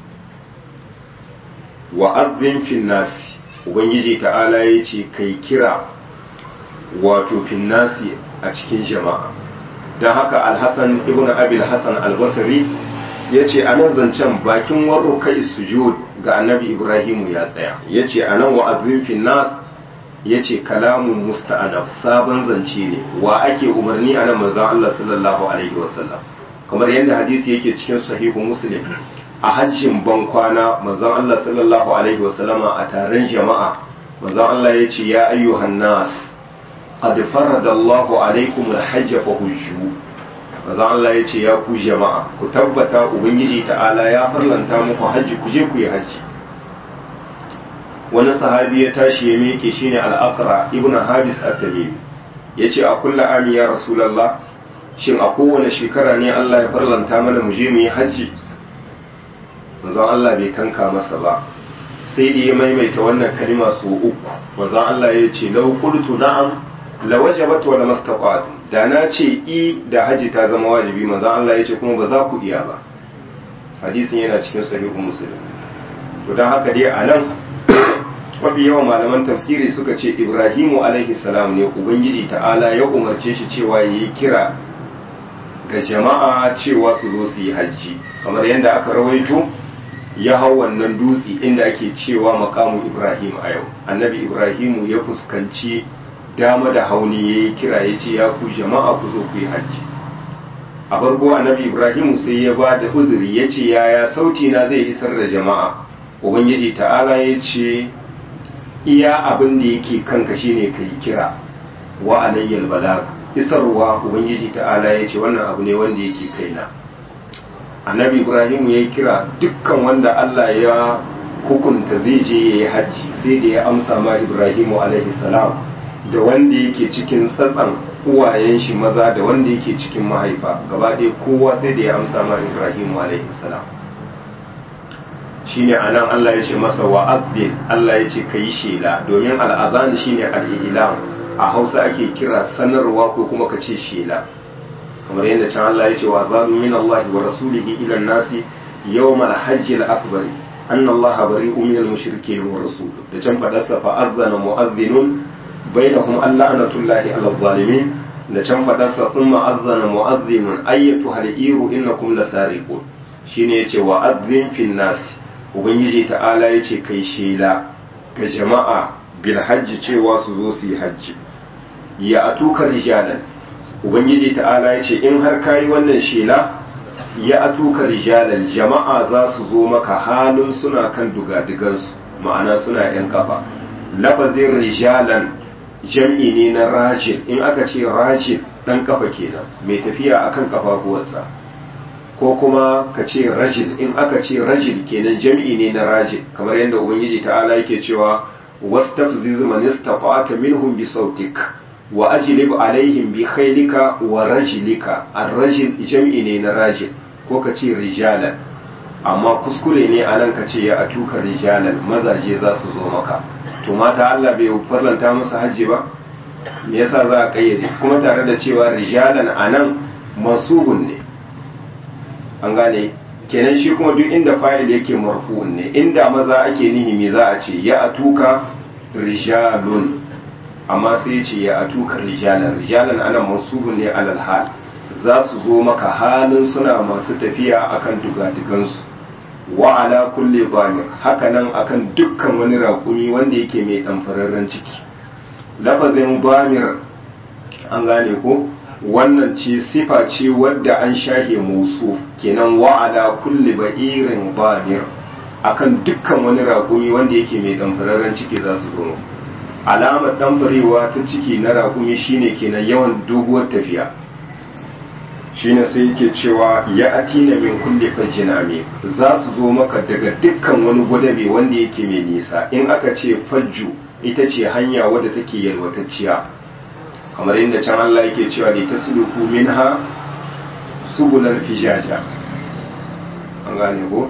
wa azzin fin nasi ubangiji ta'ala ya ce kai kira wato fin nasi a cikin jama'a don haka alhassan ibn abil hassan albasari ya ce a nan zancen bakin warro kai sujud ga annabi ibrahimu ya tsaya ya ce a nan wa'azin finnas ya ce kalamun musta'anaf sabon zance ne wa ake umarni a nan manzan Allah sallallahu alaihi wasallam kamar yadda hadisi yake cikin sahihu muslim a hajjin ban kwana manzan Allah sallallahu alaihi wasallama a taron jama'a manzan Allah ya ce ya ayyuhan nas qad faradallahu alaikum alhajj fa hujju manzan Allah ya ce ya ku jama'a ku tabbata ubangiji ta'ala ya farlanta muku hajji ku je ku yi hajji wani sahabi ya tashi ya miƙe shine al-aqra ibnu habis at-tamimi yace a kullu ami ya rasulullah shin a kowane shekara ne Allah ya farlanta mana mu je mu yi hajji manzon Allah bai tanka masa ba sai da ya maimaita wannan kalima su uku manzon Allah ya ce law qultu na'am la wajabat wa lamastaqat da na ce i da haji ta zama wajibi manzon Allah ya ce kuma ba za ku iya ba hadisin yana cikin sahihu muslim to dan haka dai anan mafi yawan malaman tafsiri suka ce ibrahimu alaihi salam ne ubangiji ta'ala ya umarce shi cewa ya yi kira ga jama'a cewa su zo su yi hajji kamar yadda aka rawaito ya hau wannan dutse inda ake cewa makamu ibrahim a yau annabi ibrahimu ya fuskanci dama da hauni ya yi kira ya ce ya ku jama'a ku zo ku yi hajji a farko annabi ibrahimu sai ya ba da uzuri ya ce yaya sauti na zai isar da jama'a ubangiji ta'ala ya ce iya abin da yake kanka shine ka yi kira wa alayyal balag isarwa ubangiji ta'ala ya ce wannan abu ne wanda yake kaina annabi ibrahim ya yi kira dukkan wanda allah ya hukunta zai je ya yi hajji sai da ya amsa ma ibrahimu alaihi salam da wanda yake cikin tsatsan uwayen shi maza da wanda yake cikin mahaifa gaba ɗaya kowa sai da ya amsa ma ibrahimu alaihi salam shine anan Allah ya ce masa wa abdin Allah ya ce ka yi shela domin al'azan shine al'ilam a hausa ake kira sanarwa ko kuma ka ce shela kamar yadda can Allah ya ce wa azanu min Allah wa rasulihi ila nasi yawmal hajji al-akbar anna Allah bari'un minal mushrikeen wa rasuluhu da can fadarsa fa azzana mu'adhdhinun bainahum alla'natullahi 'alal zalimin da can fadarsa thumma azzana mu'adhdhinun ayyatu hal-iru innakum lasariqun shine yace wa azzin fin nas ubangiji ta'ala yace kai shela ga jama'a bil hajji cewa su zo su yi hajji ya atuka rijalan ubangiji ta'ala yace in har kayi wannan shela ya atuka rijalan jama'a za su zo maka halin suna kan dugadigansu ma'ana suna yan kafa lafazin rijalan jam'i ne na rajil in aka ce rajil dan kafa kenan mai tafiya akan kafafuwansa ko kuma ka ce rajil in aka ce rajil kenan jam'i ne na rajil kamar yadda ubangiji ta'ala yake cewa wastafziz man istata'ta minhum bi sautik wa ajlib alaihim bi khaylika wa rajlika ar-rajil jam'i ne na rajil ko ka ce rijalan amma kuskure ne anan ka ce ya atuka rijalan mazaje za su zo maka to mata Allah bai farlanta musu hajji ba me yasa za a kayyade kuma tare da cewa rijalan anan masubun ne an gane kenan shi kuma duk inda fa'il yake marfu'un ne inda maza ake nihi me za a ce ya atuka rijalun amma sai ce ya atuka rijalan rijalan anan masubun ne alal hal za su zo maka halin suna masu tafiya akan dugadigansu wa ala kulli bamir hakanan akan dukkan wani raƙumi wanda yake mai ɗanfararren ciki lafazin bamir an gane ko wannan ce sifa ce wadda an shahe musu kenan wa ala kulli ba'irin bamir akan dukkan wani raƙumi wanda yake mai ɗanfararren ciki za su zo alamar ɗanfarewa ta ciki na raƙumi shine kenan yawan doguwar tafiya shine sai yake cewa ya atina min kulli fajjin amik za su zo maka daga dukkan wani gwadabe wanda yake mai nisa in aka ce fajju ita ce hanya wadda take yalwatacciya kamar yadda can Allah yake cewa da tasluku minha subulan fijaja an gane ko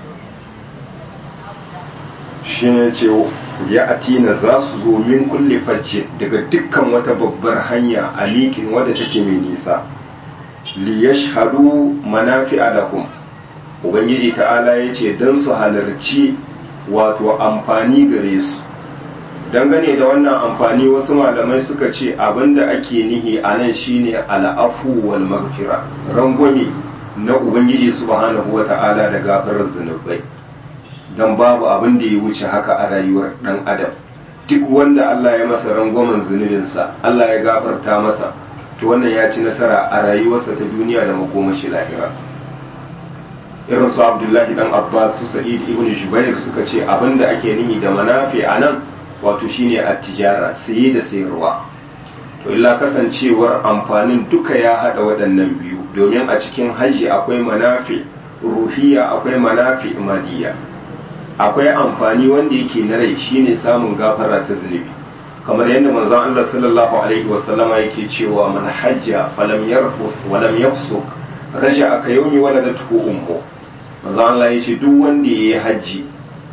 shine ce ya atina za su zo min kulli fajjin daga dukkan wata babbar hanya alikin wadda take mai nisa liyashhadu manafi'a lahum ubangiji ta'ala ya ce don su halarci wato amfani gare su dangane da wannan amfani wasu malamai suka ce abinda ake nihi a nan shine al'afu wal maghfira rangwame na ubangiji subhanahu wa ta'ala da gafarar zunubai don babu abin da ya wuce haka a rayuwar dan adam duk wanda Allah ya masa rangwamen zunubinsa Allah ya gafarta masa to wannan ya ci nasara a rayuwarsa ta duniya da makomashi lahira irin su abdullahi dan abbas su sa'id ibn jubair suka ce abinda ake nihi da manafi a nan wato shine a tijara saye da sayarwa to illa kasancewar amfanin duka ya hada waɗannan biyu domin a cikin hajji akwai manafi ruhiya akwai manafi madiya akwai amfani wanda yake na rai shine samun gafara ta zunubi kamar yadda manzon Allah sallallahu alaihi wa sallama yake cewa man hajja falam yarfus walam yafsuk raja aka yaumi waladatu ummu manzon Allah yace duk wanda yayi haji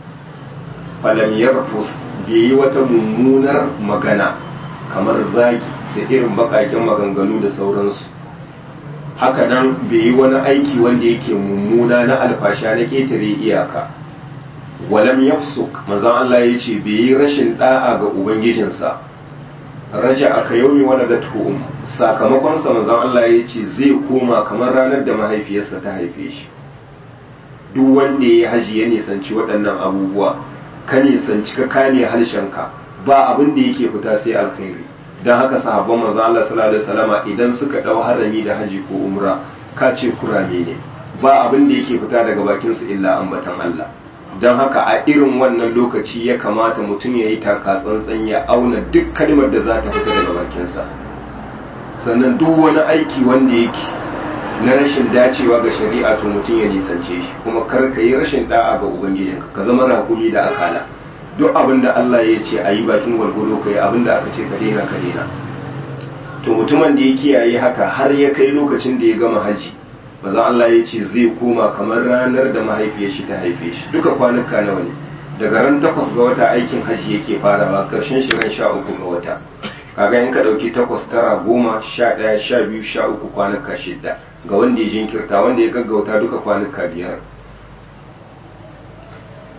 falam yarfus bai yi wata mummunar magana kamar zagi da irin bakakin maganganu da sauransu haka nan bai yi wani aiki wanda yake mummuna na alfasha na ketare iyaka walam yafsuk manzon Allah ya ce bai yi rashin da'a ga ubangijinsa raja aka yaumi wani da tuhum sakamakonsa manzon Allah ya ce zai koma kamar ranar da mahaifiyarsa ta haife shi duk wanda ya haji ya nisanci waɗannan abubuwa ka nisanci ka kame harshenka ba abin da yake fita sai alkhairi don haka sahabban manzon Allah sallallahu alaihi wasallama idan suka dau harami da haji ko umra ka ce kurame ne ba abin da yake fita daga bakinsu illa ambatan Allah don haka a irin wannan lokaci ya kamata mutum ya yi taka tsantsan ya auna duk kalmar da za ta fita daga bakinsa sannan duk wani aiki wanda yake na rashin dacewa ga shari'a to mutum ya nisance shi kuma kar ka yi rashin da'a ga ubangijinka ka zama rakumi da akala duk abin da Allah ya ce a yi bakin gwargwado ka yi abin da aka ce ka daina ka daina to mutumin da ya kiyaye haka har ya kai lokacin da ya gama haji maza Allah ya ce zai koma kamar ranar da mahaifiyar shi ta haife shi duka kwanuka nawa ne daga ran takwas ga wata aikin hajji yake farawa karshen shi ran sha uku ga wata kaga in ka dauki takwas tara goma sha ɗaya sha biyu sha uku kwanuka shidda ga wanda ya jinkirta wanda ya gaggauta duka kwanuka biyar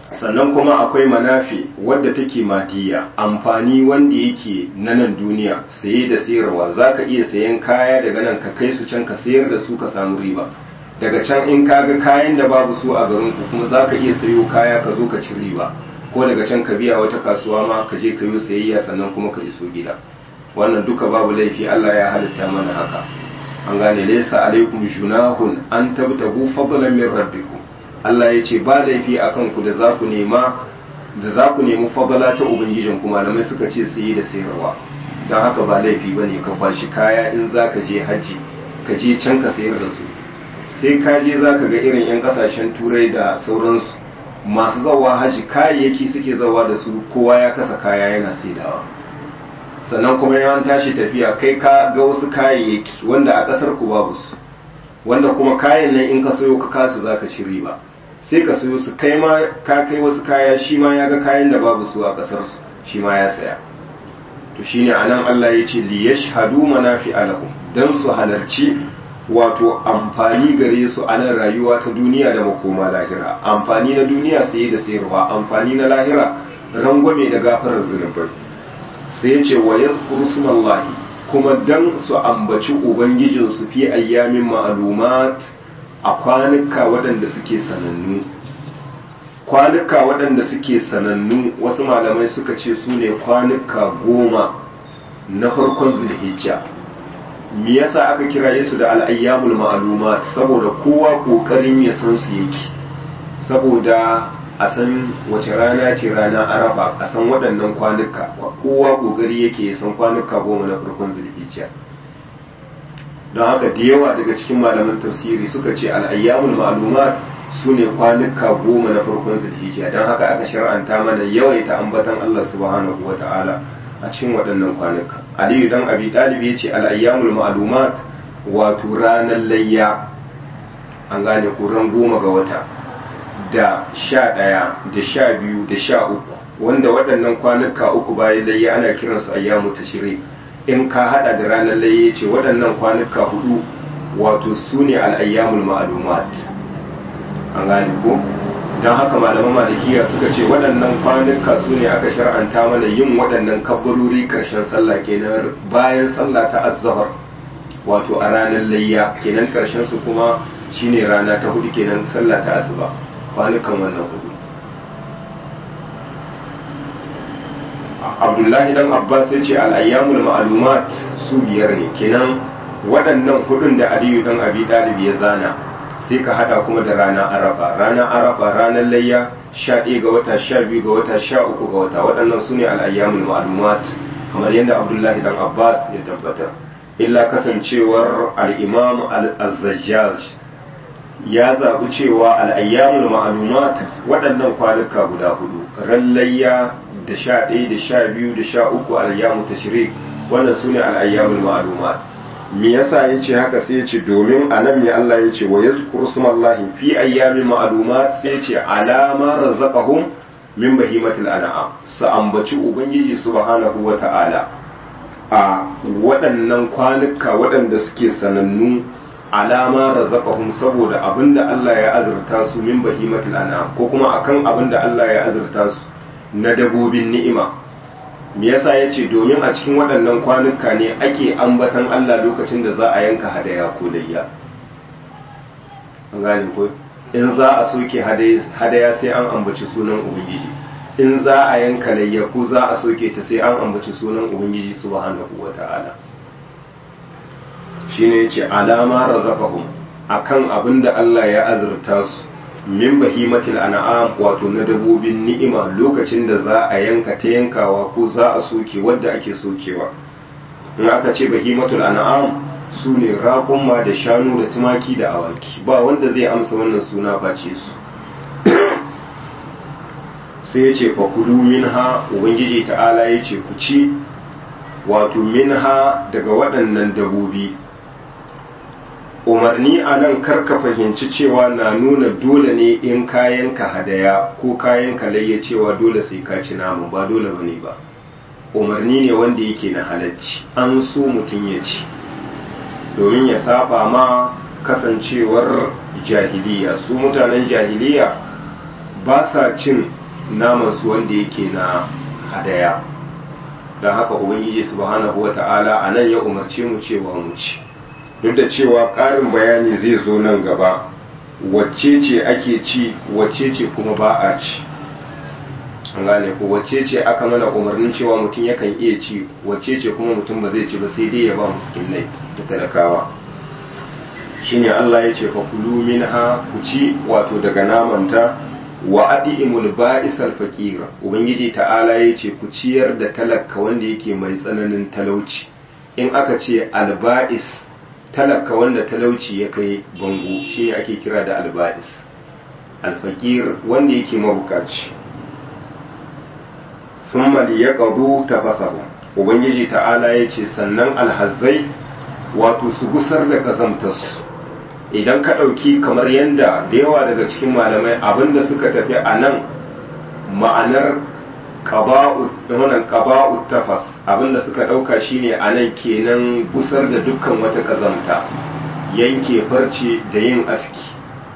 sannan kuma akwai manafi wadda take madiya amfani wanda yake na nan duniya saye da sayarwa za ka iya sayan kaya daga nan ka kai su can ka sayar da su ka samu riba daga can in ka ga kayan da babu su a garin ku kuma za ka iya sayo kaya ka zo ka ci riba ko daga can ka biya wata kasuwa ma ka je ka yi sayayya sannan kuma ka iso gida wannan duka babu laifi Allah ya halitta mana haka an gane laysa alaikum junahun an tabtagu fadlan min rabbikum Allah ya ce ba laifi akan ku da za ku nema da za ku nemi fadala ta ubangijin ku malamai suka ce saye da sayarwa don haka ba laifi bane ka bashi kaya in za ka je haji ka je can ka sayar da su sai ka je za ka ga irin 'yan kasashen turai da sauransu masu zawa haji kayayyaki suke zawa da su kowa ya kasa kaya yana saidawa sannan kuma yawan tashi tafiya kai ka ga wasu kayayyaki wanda a kasar ku babu su wanda kuma kayan nan in ka sayo ka kasu zaka ci riba sai ka sayo su kai ma ka kai wasu kaya shi ma ya ga kayan da babu su a kasar su shi ma ya saya to shine anan Allah ya ce li yashhadu manafi alahum dan su halarci wato amfani gare su a nan rayuwa ta duniya da makoma lahira amfani na duniya saye da sayarwa amfani na lahira rangwame da gafarar zunubai sai ya ce wa yadhkuru smallahi kuma dan su ambaci ubangijinsu fi ayyamin ma'alumat a kwanuka waɗanda suke sanannu kwanuka waɗanda suke sanannu wasu malamai suka ce su ne kwanuka goma na farkon zulhijja me yasa aka kira su da al'ayyamul ma'alumat saboda kowa ƙoƙarin ya san su yake saboda a san wace rana ce rana arafa a san waɗannan kwanuka kowa ƙoƙari yake ya san kwanuka goma na farkon zulhijja don haka da yawa daga cikin malaman tafsiri suka ce al'ayyamul ma'lumat su ne kwanuka goma na farkon zulhijja don haka aka shar'anta mana yawaita ambatan Allah subhanahu wa ta'ala a cikin waɗannan kwanuka aliyu dan abi ɗalibi ya ce al'ayyamul ma'lumat wato ranar layya an gane kuran goma ga wata da sha ɗaya da sha biyu da sha uku wanda waɗannan kwanuka uku bayan layya ana kiransu ayyamu tashri in ka hada da ranar layya ce waɗannan kwanuka hudu wato su ne al'ayyamul ma'lumat an gane ko don haka malaman malikiya suka ce waɗannan kwanuka su ne aka shar'anta mana yin waɗannan kabbarori ƙarshen sallah kenan bayan sallah ta azzahar wato a ranar layya kenan ƙarshen su kuma shine rana ta hudu kenan sallah ta asuba kwanukan wannan hudu abdullahi dan abbas ya ce al'ayyamul ma'alumat su biyar ne kenan waɗannan hudun da aliyu dan abi ɗalibi ya zana sai ka hada kuma da rana arafa ranar arafa ranar layya sha ɗaya ga wata sha biyu ga wata sha uku ga wata waɗannan su ne al'ayyamul ma'alumat kamar yadda abdullahi dan abbas ya tabbatar illa kasancewar al'imam al-azzajjaj ya zaɓi cewa al'ayyamul ma'alumat waɗannan kwanuka guda hudu ran layya da sha ɗaya da sha biyu da sha uku al'ayyamu ta shiri wannan su ne al'ayyamul ma'alumat me yasa ya ce haka sai ya ce domin a nan ne Allah ya ce wa ya zukuru sumallahi fi ayyamin ma'alumat sai ya ce alama razaqahum min bahimatil an'am su ambaci ubangiji subhanahu wa ta'ala a waɗannan kwanuka waɗanda suke sanannu alama razaqahum saboda abinda Allah ya azurta su min bahimatil an'am ko kuma akan abinda Allah ya azurta su na dabobin ni'ima me yasa yace domin a cikin waɗannan kwanuka ne ake ambatan Allah lokacin da za a yanka hadaya ko layya an gane ko in za a soke hadaya sai an ambaci sunan ubangiji in za a yanka layya ko za a soke ta sai an ambaci sunan ubangiji subhanahu wata'ala shine yace alama razaqahum akan abinda Allah ya azurta su min bahimatil an'am wato na dabobin ni'ima lokacin da za a yanka ta yankawa ko za a soke wadda ake sokewa in aka ce bahimatul an'am su ne raƙumma da shanu da tumaki da awaki ba wanda zai amsa wannan suna face su sai ya ce fakulu minha ubangiji ta'ala ya ce ku ci wato minha daga waɗannan dabobi umarni a nan karka fahimci cewa na nuna dole ne in kayan ka hadaya ko kayan ka layya cewa dole sai ka ci namu ba dole bane ba umarni ne wanda yake na halacci an so mutum ya ci domin ya saba ma kasancewar jahiliya su mutanen jahiliya ba sa cin naman su wanda yake na hadaya don haka ubangiji subhanahu wata'ala a nan ya umarce mu cewa mu ci duk da cewa ƙarin bayani zai zo nan gaba wacce ce ake ci wacce ce kuma ba a ci an gane ko wacce ce aka mana umarnin cewa mutum yakan iya ci wacce ce kuma mutum ba zai ci ba sai dai ya ba miskinai da talakawa shine Allah ya ce fa kulu minha ku ci wato daga namanta wa adimul ba'isal faqira ubangiji ta'ala ya ce ku ciyar da talaka wanda yake mai tsananin talauci in aka ce alba'is talaka wanda talauci ya kai bango shine ake kira da alba'is alfaqir wanda yake mabukaci thumma liyaqdu tafasahu ubangiji ta'ala ya ce sannan alhazzai wato su gusar da kazamtarsu idan ka ɗauki kamar yadda da yawa daga cikin malamai abinda suka tafi a nan ma'anar ƙaba'u tafas abinda suka ɗauka shine a nan kenan gusar da dukkan wata ƙazamta yanke farce da yin aski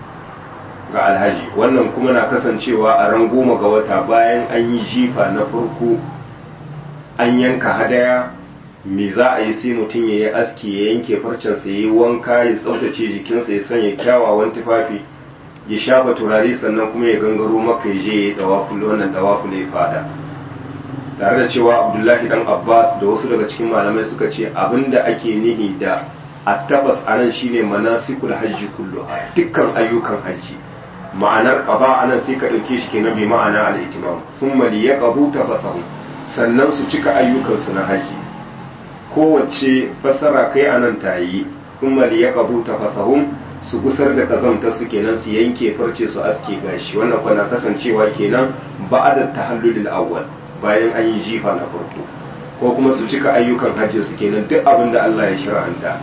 ga alhaji wannan kuma na kasancewa a ran goma ga wata bayan an yi jifa na farko an yanka hadaya me za a yi sai mutum ya yi aski ya yanke farcensa ya yi wanka ya tsaftace jikinsa ya sanya kyawawan tufafi ya shafa turare sannan kuma ya gangaro maka ya je ya yi dawaful wannan dawaful ya fada tare da cewa abdullahi dan abbas da wasu daga cikin malamai suka ce abinda ake nihi da attabas anan shine manasikul hajji kulluha dukkan ayyukan hajji ma'anar qaba anan sai ka dauke shi kenan bi ma'ana al-itimam thumma liyaqbu tafasahu sannan su cika ayyukansu na hajji kowace fassara kai a nan ta yi kuma da ya kabu ta fasahun su gusar da kazamta su kenan su yanke farce su aske gashi wannan kwana kasancewa kenan ba da tahallulil awwal bayan an yi jifa na farko ko kuma su cika ayyukan hajji su kenan duk abin da Allah ya shir'anta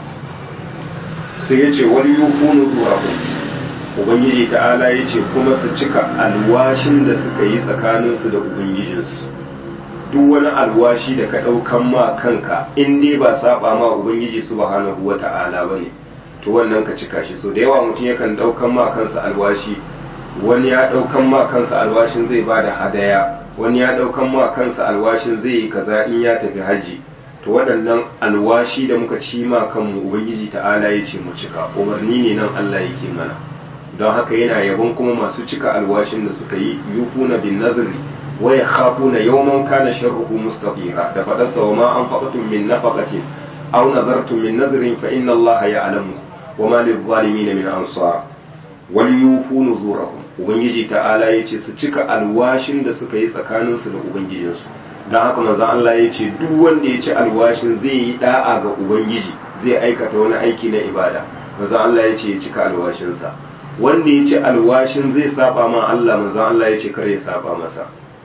sai ya ce wani yufunu duwahu ubangiji ta'ala ya ce kuma su cika alwashin da suka yi tsakaninsu da ubangijinsu duk wani alwashi da ka ɗaukan ma kanka in dai ba saba ma ubangiji subhanahu wa ta'ala bane to wannan ka cika shi so da yawa mutum yakan ɗaukan ma kansa alwashi wani ya ɗaukan ma kansa alwashin zai ba da hadaya wani ya ɗaukan ma kansa alwashin zai yi kaza in ya tafi haji to waɗannan alwashi da muka ci ma kanmu ubangiji ta'ala ya ce mu cika umarni ne nan Allah yake mana don haka yana yabon kuma masu cika alwashin da suka yi yufuna bin nazari wa yakhafuna yawman kana sharruhu mustatira da fadarsa wa ma anfaqtum min nafaqatin aw nadartum min nadrin fa inna Allah ya'lamu wa ma lil-zalimin min ansar wal yufu nuzurahum ubangiji ta'ala yace su cika alwashin da suka yi tsakaninsu da ubangijinsu don haka manzon Allah ya ce duk wanda ya ci alwashin zai yi da'a ga ubangiji zai aikata wani aiki na ibada manzon Allah ya ce ya cika alwashinsa wanda ya ci alwashin zai saba ma Allah manzon Allah ya ce kare ya saba masa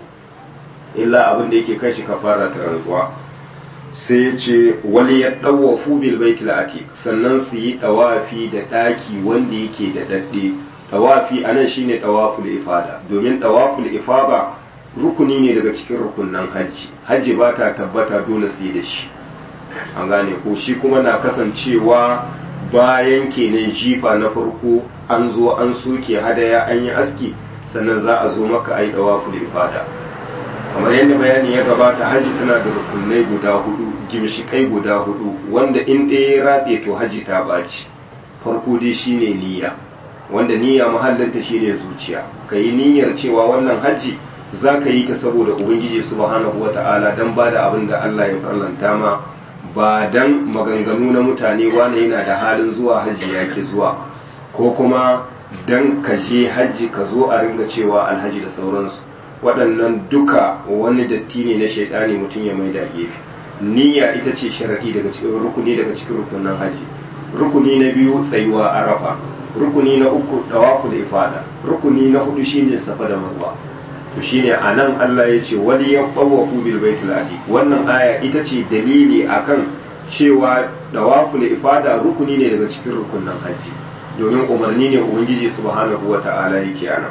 illa abin da yake kai shi kafara ta rantsuwa sai ya ce wali ya dawafu bil baitil atiq sannan su yi dawafi da daki wanda yake da dadde dawafi anan shine dawaful ifada domin dawaful ifada rukuni ne daga cikin rukunan hajji hajji ba ta tabbata dole sai da shi an gane ko shi kuma na kasancewa bayan kenan jifa na farko an zo an soke hadaya an yi aski sannan za a zo maka a yi dawaful ifada kamar yadda bayani ya gabata hajji tana da rukunai guda hudu gimshikai guda hudu wanda in ɗaya ya ratse to hajji ta ɓaci farko dai shine niyya wanda niyya mahallinta shine zuciya ka yi niyyar cewa wannan hajji za ka yi ta saboda ubangiji subhanahu wa ta'ala don ba da abin da Allah ya farlanta ma ba dan maganganu na mutane wane yana da halin zuwa hajji ya ke zuwa ko kuma dan ka je hajji ka zo a ringa cewa alhaji da sauransu waɗannan duka wani datti ne na shaidani mutum ya mai da gefe niyya ita ce sharadi daga cikin rukuni daga cikin rukunin hajji rukuni na biyu tsayuwa arafa rukuni na uku tawafu da ifada rukuni na hudu shine safa da marwa to shine anan Allah ya ce wali ya tawafu bil baitul atiq wannan aya ita ce dalili akan cewa tawaful ifada rukuni ne daga cikin rukunin haji domin umarni ne ubangiji subhanahu wata'ala yake anan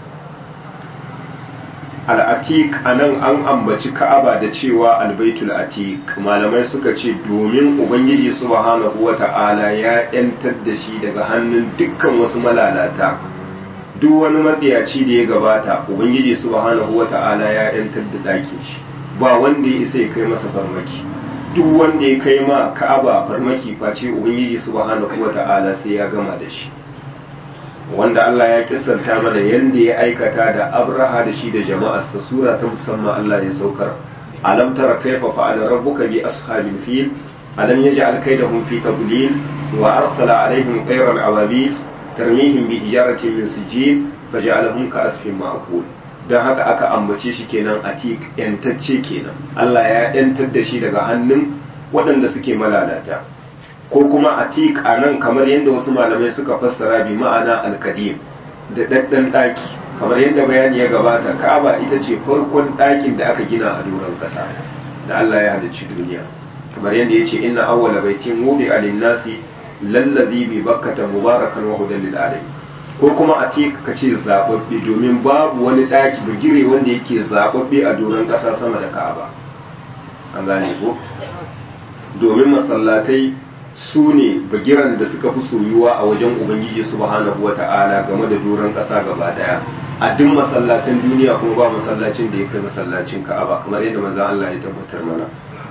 al-atiq anan an ambaci ka'aba da cewa al-baitul atiq malamai suka ce domin ubangiji subhanahu wata'ala ya yantar da shi daga hannun dukkan wasu malalata duk wani matsiyaci da ya gabata ubangiji subhanahu wata'ala ya yantar da ɗakin shi ba wanda ya isa ya kai masa farmaki duk wanda ya kai ma ka'aba farmaki face ubangiji subhanahu wata'ala sai ya gama da shi wanda Allah ya kissanta mana yanda ya aikata da Abraha da shi da jama'arsa sura ta musamman Allah ya saukar alam tara kaifa fa'ala rabbuka bi ashabil fil alam yaj'al kaydahum fi tadlil wa arsala alaihim tayran ababil tarmihim bi hijaratin min sijil faj'alahum ka'asfin ma'kul dan haka aka ambace shi kenan atik yantacce kenan Allah ya yantar da shi daga hannun waɗanda suke malalata ko kuma atik a nan kamar yadda wasu malamai suka fassara bi ma'ana alkadim da ɗaɗɗan ɗaki kamar yadda bayani ya gabata ka'aba ita ce farkon ɗakin da aka gina a doron ƙasa da Allah ya halicci duniya kamar yadda ya ce inna awwala baitin wudi alin nasi lallazi bi bakkata mubarakan wa hudan lil alamin ko kuma a ce ka ce zababbe domin babu wani ɗaki bugire wanda yake zababbe a doron ƙasa sama da ka'aba an gane ko domin masallatai su ne bagiran da suka fi soyuwa a wajen ubangiji subhanahu wata'ala game da doron ƙasa gaba daya a duk masallatan duniya kuma ba masallacin da ya kai masallacin ka'aba kamar yadda manzon Allah ya tabbatar mana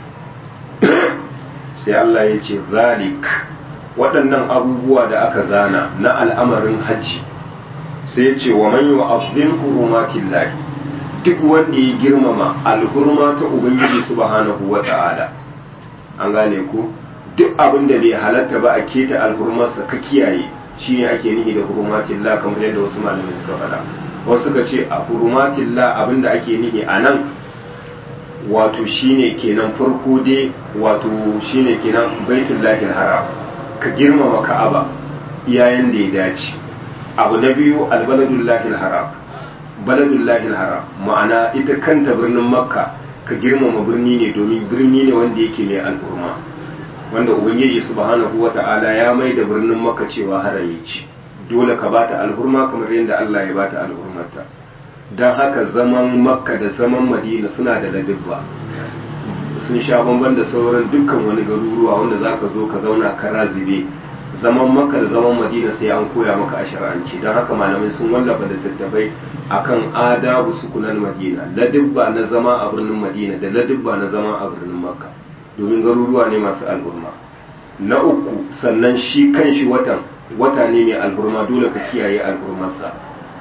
sai Allah ya ce zalik waɗannan abubuwa da aka zana na al'amarin hajji sai ya ce wa man yu'azzim hurumatillahi duk wanda ya girmama alhurma ta ubangiji subhanahu wata'ala an gane ku duk abin da bai halatta ba a keta alhurmarsa ka kiyaye shine ake nihi da hurumatillah kamar yadda wasu malamai suka faɗa wasu suka ce a hurumatillah abin da ake nihi a nan wato shine kenan farko dai wato shine kenan baitullahi haram ka girmama ka'aba iyayen da ya dace abu na biyu albaladullahi haram baladullahi haram ma'ana ita kanta birnin makka ka girmama birni ne domin birni ne wanda yake mai al'urma wanda ubangiji subhanahu wata'ala ya mai da birnin makka cewa harami ce dole ka bata alhurma kamar yadda Allah ya bata alhurmarta don haka zaman makka da zaman madina suna da ladibba sun sha bamban da sauran dukkan wani garuruwa wanda za ka zo ka zauna ka razibe zaman makka da zaman madina sai an koya maka a shar'anci don haka malamai sun wallafa da tattabai akan adabu sukunan madina ladibba na zama a birnin madina da ladibba na zama a birnin makka domin garuruwa ne masu alhurma na uku sannan shi kan shi watan wata ne mai alhurma dole ka kiyaye alhurmarsa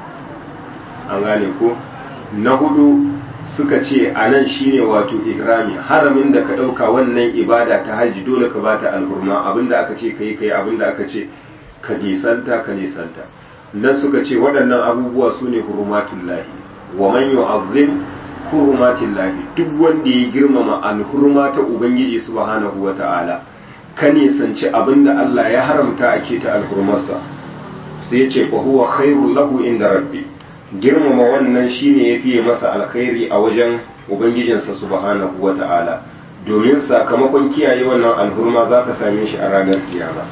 an gane ko na hudu suka ce a nan shine wato ihrami haramin da ka ɗauka wannan ibada ta haji dole ka bata alhurma abinda aka ce ka yi ka yi abinda aka ce ka nisanta ka nisanta nan suka ce waɗannan abubuwa su ne hurumatullahi wa man yu'azzim hurumatillahi duk wanda ya girmama alhurma ta ubangiji subhanahu wata'ala ka nisanci abinda Allah ya haramta a keta alhurmarsa sai ya ce fa huwa khairul lahu inda rabbi girmama wannan shine ya fiye masa alkhairi a wajen ubangijinsa subhanahu wata'ala domin sakamakon kiyaye wannan alhurma za ka same shi a ranar kiyama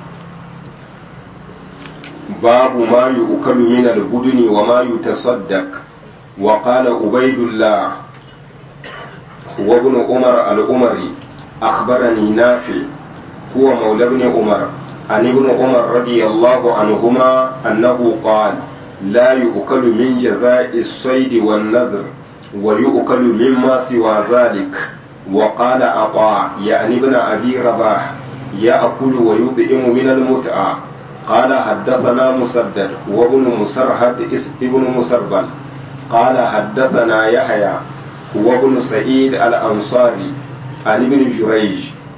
babu ma yu'kalu min al-buduni wa ma yutasaddaq wa qala ubaydullah wa ibn umar al-umari akhbarani nafi huwa mawla ibn umar عن ابن عمر رضي الله عنهما أنه قال لا يؤكل من جزاء الصيد والنذر ويؤكل مما سوى ذلك وقال عطاء يعني ابن أبي رباح يأكل ويطعم من المتعة قال حدثنا مسدد وابن مسرهد ابن مسربل قال حدثنا يحيى وابن سعيد الأنصاري عن ابن جريج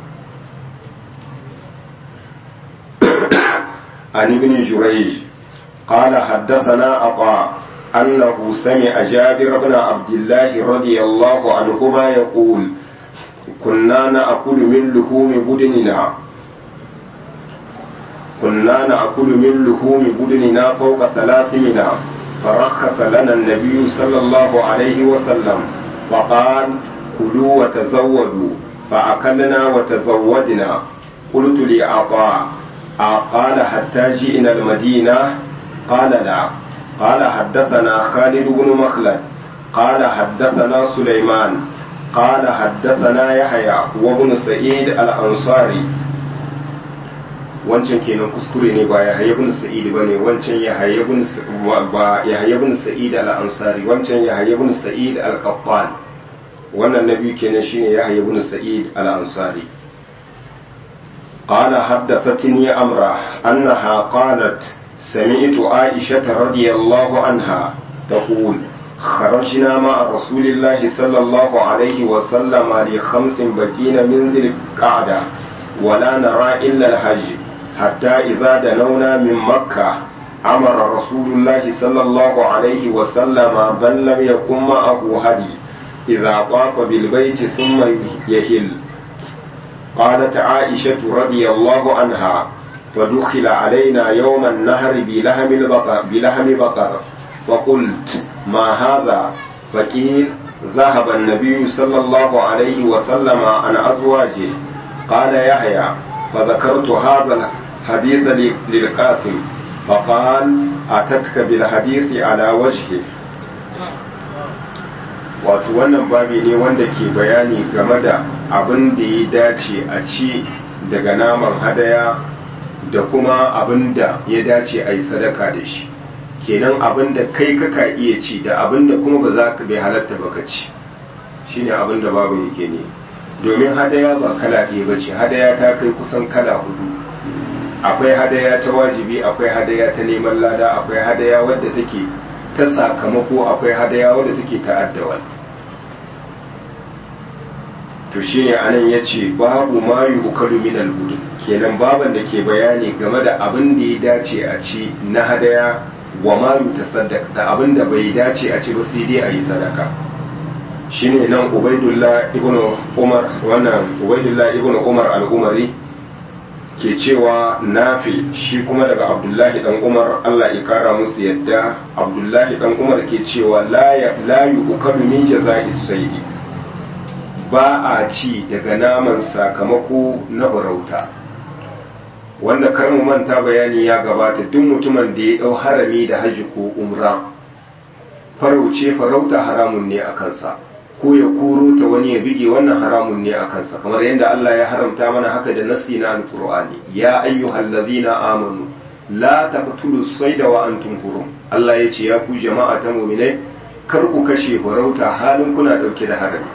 عن ابن جريج قال حدثنا عطاء أنه سمع جابر بن عبد الله رضي الله عنهما يقول كنا نأكل من لحوم بدننا كنا نأكل من لحوم بدننا فوق ثلاث منا فرخص لنا النبي صلى الله عليه وسلم فقال كلوا وتزودوا فأكلنا وتزودنا قلت لعطاء قال حتى جئنا المدينة قال لا قال حدثنا خالد بن مخلد قال حدثنا سليمان قال حدثنا يحيى وابن سعيد الأنصاري wancan kenan kuskure ne ba ya ibn sa'id bane wancan ya ibn ba ya ibn sa'id al-ansari wancan ya ibn sa'id al-qattan wannan nabi kenan shine ya ibn sa'id al-ansari قال حدثتني أمرة أنها قالت سمعت عائشة رضي الله عنها تقول خرجنا مع رسول الله صلى الله عليه وسلم لخمس بكين من ذي القعدة ولا نرى إلا الحج حتى إذا دنونا من مكة أمر رسول الله صلى الله عليه وسلم بل لم يكن معه هدي إذا طاف بالبيت ثم يهل قالت عائشة رضي الله عنها فدخل علينا يوم النهر بلحم البقر بلحم بقر فقلت ما هذا فقيل ذهب النبي صلى الله عليه وسلم عن أزواجه قال يحيى فذكرت هذا الحديث للقاسم فقال أتتك بالحديث على وجهه wato wannan babi ne wanda ke bayani game da abin da ya dace a ci daga naman hadaya da kuma abin da ya dace a yi sadaka da shi kenan abin da kai kaka iya ci da abin da kuma ba za ka bai halatta ba ka ci shine abin da babu yake ne domin hadaya ba kala ɗaya ba ce hadaya ta kai kusan kala hudu akwai hadaya ta wajibi akwai hadaya ta neman lada akwai hadaya wadda take ta sakamako akwai hadaya wadda take ta'addawal to shine anan yace babu ma yukalu min al kenan baban da ke bayani game da abin da ya dace a ci na hadaya wa ma yutasaddaq da abin da bai dace a ci ba sai dai a yi sadaka shine nan ubaidullah ibnu umar wannan ubaidullah ibnu umar al-umari ke cewa nafi shi kuma daga abdullahi dan umar Allah ya kara musu yadda abdullahi dan umar ke cewa la la yukalu min jaza'i sayyidi ba a ci daga naman sakamako na farauta wanda kar mu manta bayani ya gabata duk mutumin da ya dau harami da haji ko umra farauce farauta haramun ne a kansa ko ya koro ta wani ya bige wannan haramun ne a kansa kamar yadda Allah ya haramta mana haka da nassi na alqur'ani ya ayyuhal ladhina amanu la taqtulu sayda wa antum hurum Allah ya ce ya ku jama'a ta mu'minai kar ku kashe farauta halin kuna dauke da harami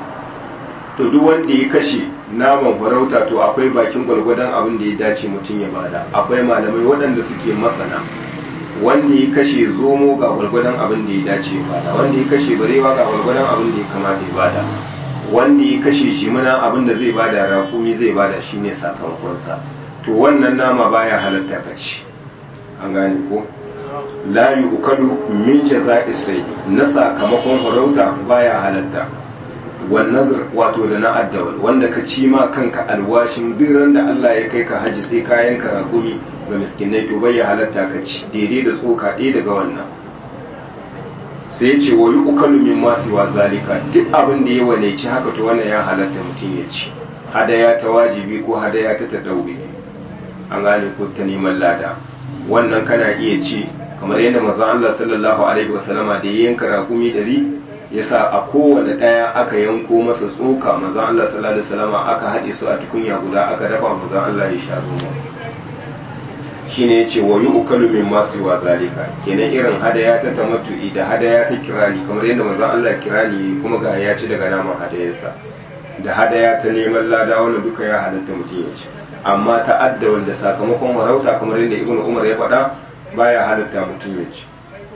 to duk wanda ya kashe naman farauta to akwai bakin gwalgwadon abin da ya dace mutum ya bada akwai malamai waɗanda suke masana wanda ya kashe zomo ga gwalgwadon abin da ya dace ya bada wanda ya kashe barewa ga gwalgwadon abin da ya kamata ya bada wanda ya kashe jimina abin da zai bada rakumi zai bada shine sakamakonsa to wannan nama baya halatta ka ci an gane ko la yu'kalu min jaza'i sayd na sakamakon farauta baya halatta wannan wato da na addawal wanda ka ci ma kanka alwashin duk da Allah ya kai ka haji sai kayan ka rakumi ga miskinai to bai ya halatta ka ci daidai da tsoka ɗaya daga wannan sai ce wa yi ukalu min masu wa zalika duk abin da ya waleci haka to wannan ya halatta mutum ya ci hadaya ta wajibi ko hadaya ta tadawi an gane ko ta neman lada wannan kana iya ci kamar yadda manzon Allah sallallahu alaihi wasallama da ya yanka rakumi dari yasa a kowane ɗaya aka yanko masa tsoka manzon Allah sallallahu alaihi wasallam aka haɗe su a tukunya guda aka dafa manzon Allah ya sha ruwa shine yace wa yu'kalu min ma siwa zalika kenan irin hadaya ta tamattu'i da hadaya ta kirani kamar yadda manzon Allah kirani kuma ga ya ci daga naman hadayarsa da hadaya ta neman lada wannan duka ya halatta mutum ya ci amma ta adda wanda sakamakon warauta kamar yadda ibnu umar ya faɗa baya halatta mutum ya ci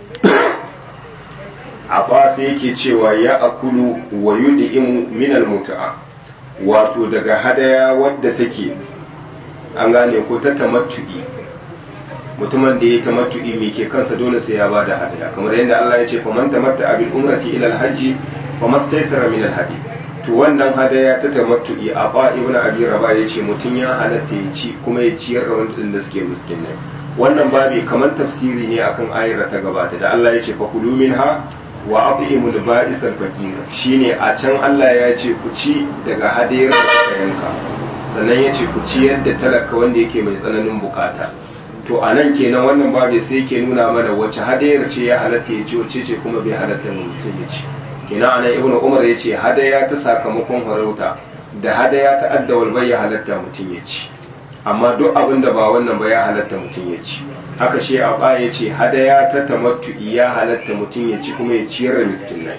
a sai yake cewa ya akulu wa yud'imu min al-mut'a wato daga hadaya wadda take an gane ko ta tamattu'i mutumin da ya tamattu'i me ke kansa dole sai ya bada hadaya kamar yadda Allah ya ce fa man tamatta bil umrati ila al-hajj fa mastaysara min al-hadi to wannan hadaya ta tamattu'i a ba ibnu abi raba ya ce mutum ya halatta ya ci kuma ya ciyar da wanda suke miskinai wannan babi kamar tafsiri ne akan ayar ta gabata da Allah ya ce fa kulu minha wa at'imul ba'is al-faqir shine a can Allah ya ce ku ci daga hadayar da kuka yanka sannan ya ce ku ci yadda talaka wanda yake mai tsananin bukata to a nan kenan wannan babu sai yake nuna mana wace hadayar ce ya halatta ya ci wace ce kuma bai halatta mutum ya ci kenan anan ibnu umar ya ce hadaya ta sakamakon farauta da hadaya ta addawal bai ya halatta mutum ya ci amma duk abin da ba wannan ba ya halatta mutum ya ci haka shi a ba ya ce hadaya ta tamattu ya halatta mutum ya ci kuma ya ciyar da miskinai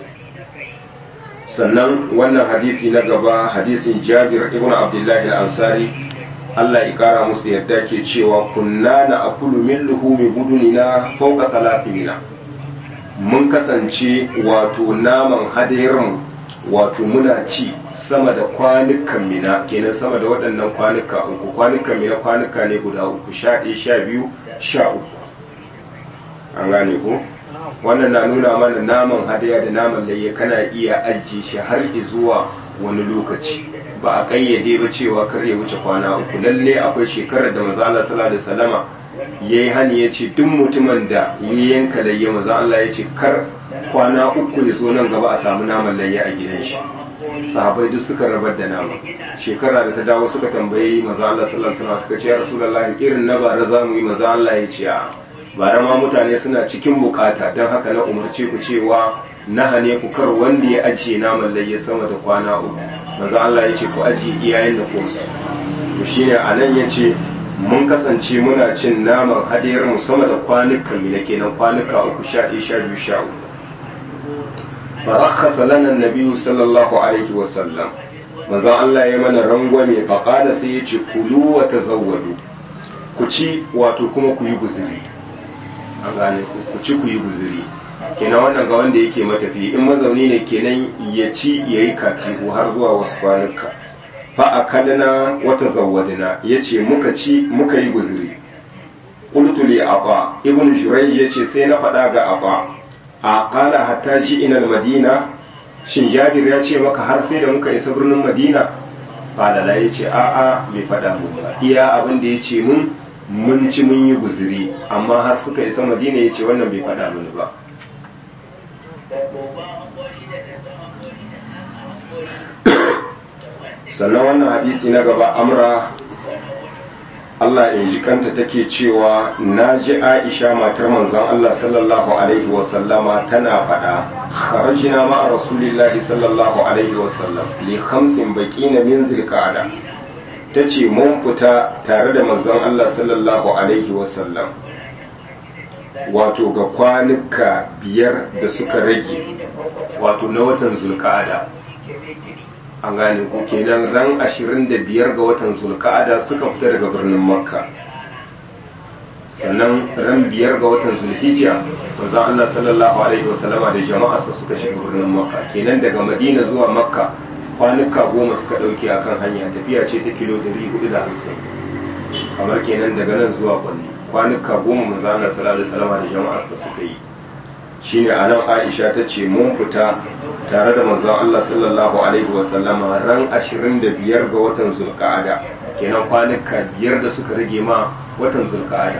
sannan wannan hadisi na gaba hadisin jabir ibn abdullahi al-ansari Allah ya kara musu yadda ke cewa kunna na akulu min luhumi budunina fauka talatimina mun kasance wato naman hadayarmu wato muna ci sama da kwanukan mina kenan sama da waɗannan kwanuka uku kwanukan mina kwanuka ne guda uku sha ɗaya sha biyu sha uku an gane ko wannan na nuna mana naman hadaya da naman layya kana iya ajiye shi har zuwa wani lokaci ba a kayyade ba cewa kar ya wuce kwana uku lalle akwai shekarar da maza Allah sallallahu alaihi wasallama yayi hani yace duk mutumin da ya yanka layya maza Allah yace kar kwana uku ya zo nan gaba a samu naman layya a gidan shi sahabai duk suka rabar da nama shekara da ta dawo suka tambayi maza Allah sallallahu alaihi wasallam suka ce ya rasulullahi irin na bara za mu yi maza Allah ya ce a bara ma mutane suna cikin bukata don haka na umarce ku cewa na hane ku kar wanda ya ajiye naman layya sama da kwana uku maza Allah ya ce ku ajiye iyayen da ku to shine anan ya ce mun kasance muna cin naman hadiyar mu sama da kwanukan mu kenan kwanuka uku sha ɗaya sha biyu sha uku فرخص لنا النبي صلى الله عليه وسلم manzon Allah ya mana rangwame faƙada sai ya ce kulu wa tazawwadu ku ci wato kuma ku yi guzuri an gane ku ci ku yi guzuri kenan wannan ga wanda yake matafi in mazauni ne kenan ya ci ya yi katihu har zuwa wasu kwanuka fa akalna wa tazawwadna yace muka ci muka yi guzuri qultu li aba ibn shurayj yace sai na faɗa ga aba a kala hatta ji inal madina shin jabir ya ce maka har sai da muka isa birnin madina falala ya ce a'a bai faɗa mu ba iya abin da ya ce mun mun ci mun yi guziri amma har suka isa madina ya ce wannan bai faɗa mini ba sannan wannan hadisi na gaba amra Allah in ji kanta take cewa na ji Aisha matar manzon Allah sallallahu alaihi wasallama tana faɗa kharajina ma rasulillahi sallallahu alaihi wasallam li khamsin baqina min zilqa'ada tace mun fita tare da manzon Allah sallallahu alaihi wasallam wato ga kwanuka biyar da suka rage wato na watan zulqa'ada an gane ku kenan ran ashirin da biyar ga watan zulka'ada suka fita daga birnin makka sannan ran biyar ga watan zulhijja manzon Allah sallallahu alaihi wasallama da jama'arsa suka shiga birnin makka kenan daga madina zuwa makka kwanuka goma suka dauke akan hanya tafiya ce ta kilo 450 kamar kenan daga nan zuwa kwalli kwanuka goma manzon Allah sallallahu alaihi wasallama da jama'arsa suka yi shine anan Aisha ta ce mun fita tare da manzon Allah sallallahu alaihi wasallama ran 25 ga watan Zulqa'ada kenan kwanuka biyar da suka rage ma watan Zulqa'ada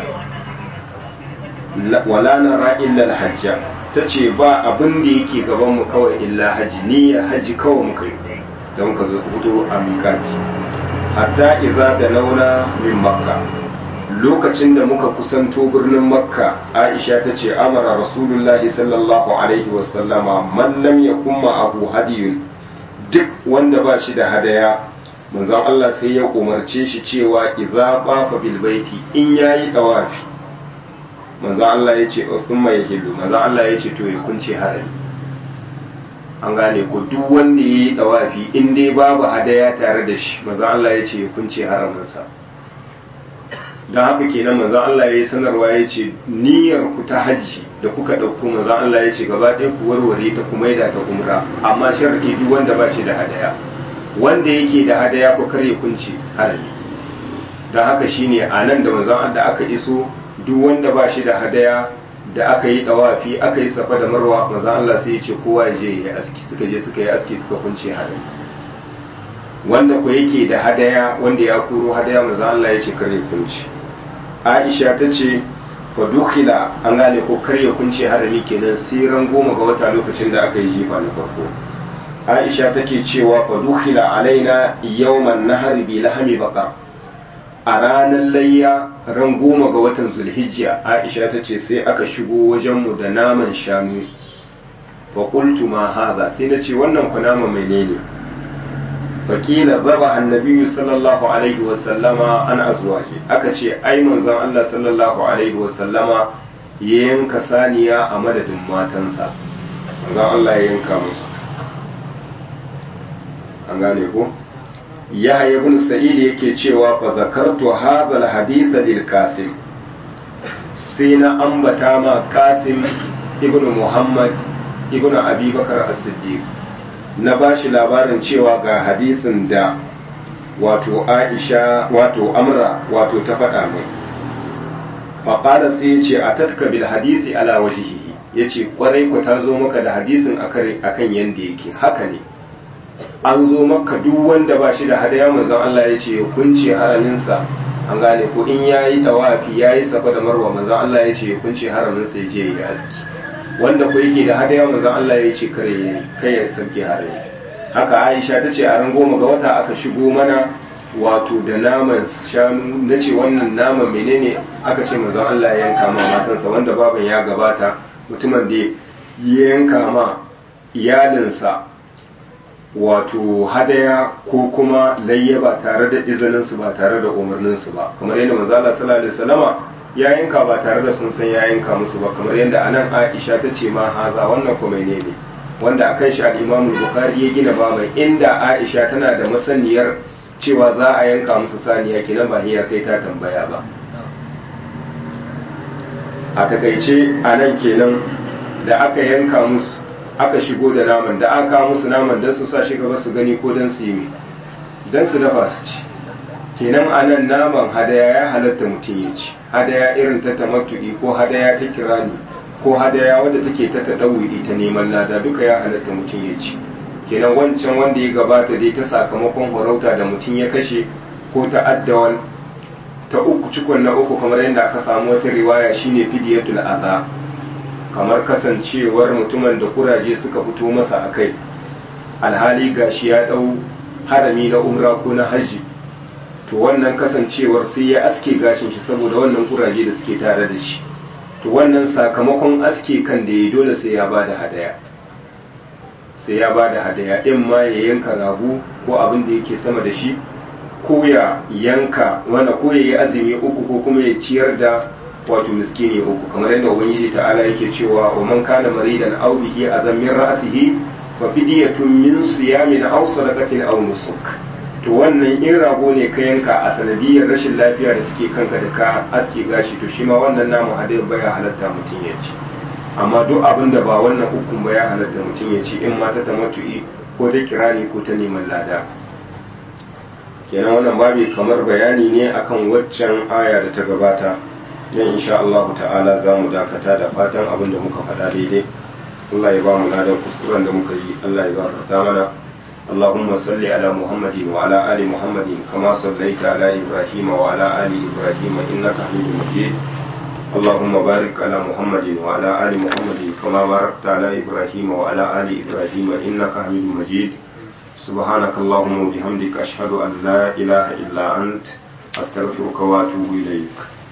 wala nara illa al-hajja tace ba abin da yake gaban mu kawai illa haji niyya haji kawai muka yi da muka zo fito a mikati hatta idza da launa min makka lokacin da muka kusanto birnin makka aisha ta ce amara rasulullahi sallallahu alaihi wasallama man lam yakun abu hadiyun duk wanda ba shi da hadaya manzon Allah sai ya umarce shi cewa idza bafa bil baiti in yayi dawafi manzon Allah ya ce thumma yahillu manzon Allah ya ce to ya kunce harami an gane ko duk wanda yayi dawafi in dai babu hadaya tare da shi manzon Allah ya ce ya kunce haraminsa don haka kenan manzon Allah ya yi sanarwa ya ce niyyar ku ta hajji da kuka ɗauko manzon Allah ya ce gaba ɗaya ku warware ta kuma da ta umra amma sharadi duk wanda ba shi da hadaya wanda yake da hadaya ko kare kunci harami don haka shine a nan da manzon da aka iso duk wanda ba shi da hadaya da aka yi dawafi aka yi safa da marwa manzon Allah sai ya ce kowa ya je ya aski suka je suka yi aski suka kunce harami wanda ko yake da hadaya wanda ya kuro hadaya manzon Allah ya ce kare kunci aisha ta ce fadukila an gane ko karya kunce harami kenan sai ran goma ga wata lokacin da aka yi jifa na farko aisha take cewa fadukila alaina yawman nahari bi lahami baka a ranar layya ran goma ga watan zulhijja aisha ta ce sai aka shigo wajenmu da naman shanu fa qultu ma hadha sai na ce wannan ku nama menene faƙila zaba annabi sallallahu alaihi wasallama an azwaji aka ce ai manzon Allah sallallahu alaihi wasallama ya yanka saniya a madadin matansa manzon Allah ya yanka musu an gane ko yahya ibn sa'id yake cewa fa zakartu hadha al-hadith lil qasim sai na ambata ma qasim ibn muhammad ibn abi bakar as-siddiq na bashi labarin cewa ga hadisin da wato aisha wato amra wato ta faɗa mai faƙada sai ya ce a tatka bil hadisi ala wajihihi ya ce ƙwarai ku ta zo maka da hadisin akan yanda yake haka ne an zo maka duk wanda ba shi da hadaya manzon Allah ya ce kunce haraminsa an gane ko in yayi tawafi yayi safa da marwa manzon Allah ya ce kunce haraminsa ya je ya aski wanda ko yake da hadaya manzon Allah ya ce kare kai ya sauke harami haka Aisha ta ce a ran goma ga wata aka shigo mana wato da naman shanu na ce wannan naman menene aka ce manzon Allah ya yanka ma matansa wanda baban ya gabata mutumin da ya yanka ma iyalinsa wato hadaya ko kuma layya ba tare da izininsu ba tare da umarninsu ba kamar yadda manzo Allah sallallahu alaihi wasallama ya yanka ba tare da sun san ya yanka musu ba kamar yadda anan Aisha ta ce ma haza wannan kuma ne ne wanda akan shi al-Imam Bukhari ya gina ba mai inda Aisha tana da masaniyar cewa za a yanka musu saniya kenan ba hiya kai ta tambaya ba a takaice anan kenan da aka yanka musu aka shigo da naman da aka musu naman don su sa shi gaba su gani ko don su yi don su dafa su ci kenan anan naman hadaya ya halatta mutum ya ci hadaya irin ta tamattu'i ko hadaya ta kirani ko hadaya wadda take ta taɗauri ta neman lada duka ya halatta mutum ya ci kenan wancan wanda ya gabata dai ta sakamakon horauta da mutum ya kashe ko ta addawan ta uku cikon na uku kamar yadda aka samu wata riwaya shine fidiyatul adha kamar kasancewar mutumin da kuraje suka fito masa a kai alhali gashi ya ɗau harami na umra ko na hajji to wannan kasancewar sai ya aske gashin shi saboda wannan kuraje da suke tare da shi to wannan sakamakon aske kan da ya dole sai ya ba da hadaya sai ya ba da hadaya in ma ya yanka ragu ko abin da yake sama da shi ko ya yanka wanda ko ya yi azumi uku ko kuma ya ciyar da wato miskini uku kamar yadda ubangiji ta'ala yake cewa wa man kana maridan aw bihi azam min ra'sihi fa fidyatun min siyamin aw sadaqatin aw nusuk to wannan in rago ne ka yanka a sanadiyar rashin lafiya da take kanka da ka aske gashi to shi ma wannan namu hadin baya halatta mutum ya ci amma duk abin da ba wannan hukun ba ya halatta mutum ya ci in ma ta tamattu'i ko ta kirani ko ta neman lada kenan wannan babi kamar bayani ne akan waccan aya da ta gabata yan insha Allah ta'ala za mu dakata da fatan abin da muka faɗa daidai Allah ya ba mu ladan kuskuren da muka yi Allah ya gafarta mana اللهم صل على محمد وعلى آل محمد كما صليت على إبراهيم وعلى آل إبراهيم إنك حميد مجيد اللهم بارك على محمد وعلى آل محمد كما باركت على إبراهيم وعلى آل إبراهيم إنك حميد مجيد سبحانك اللهم وبحمدك أشهد أن لا إله إلا أنت أستغفرك وأتوب إليك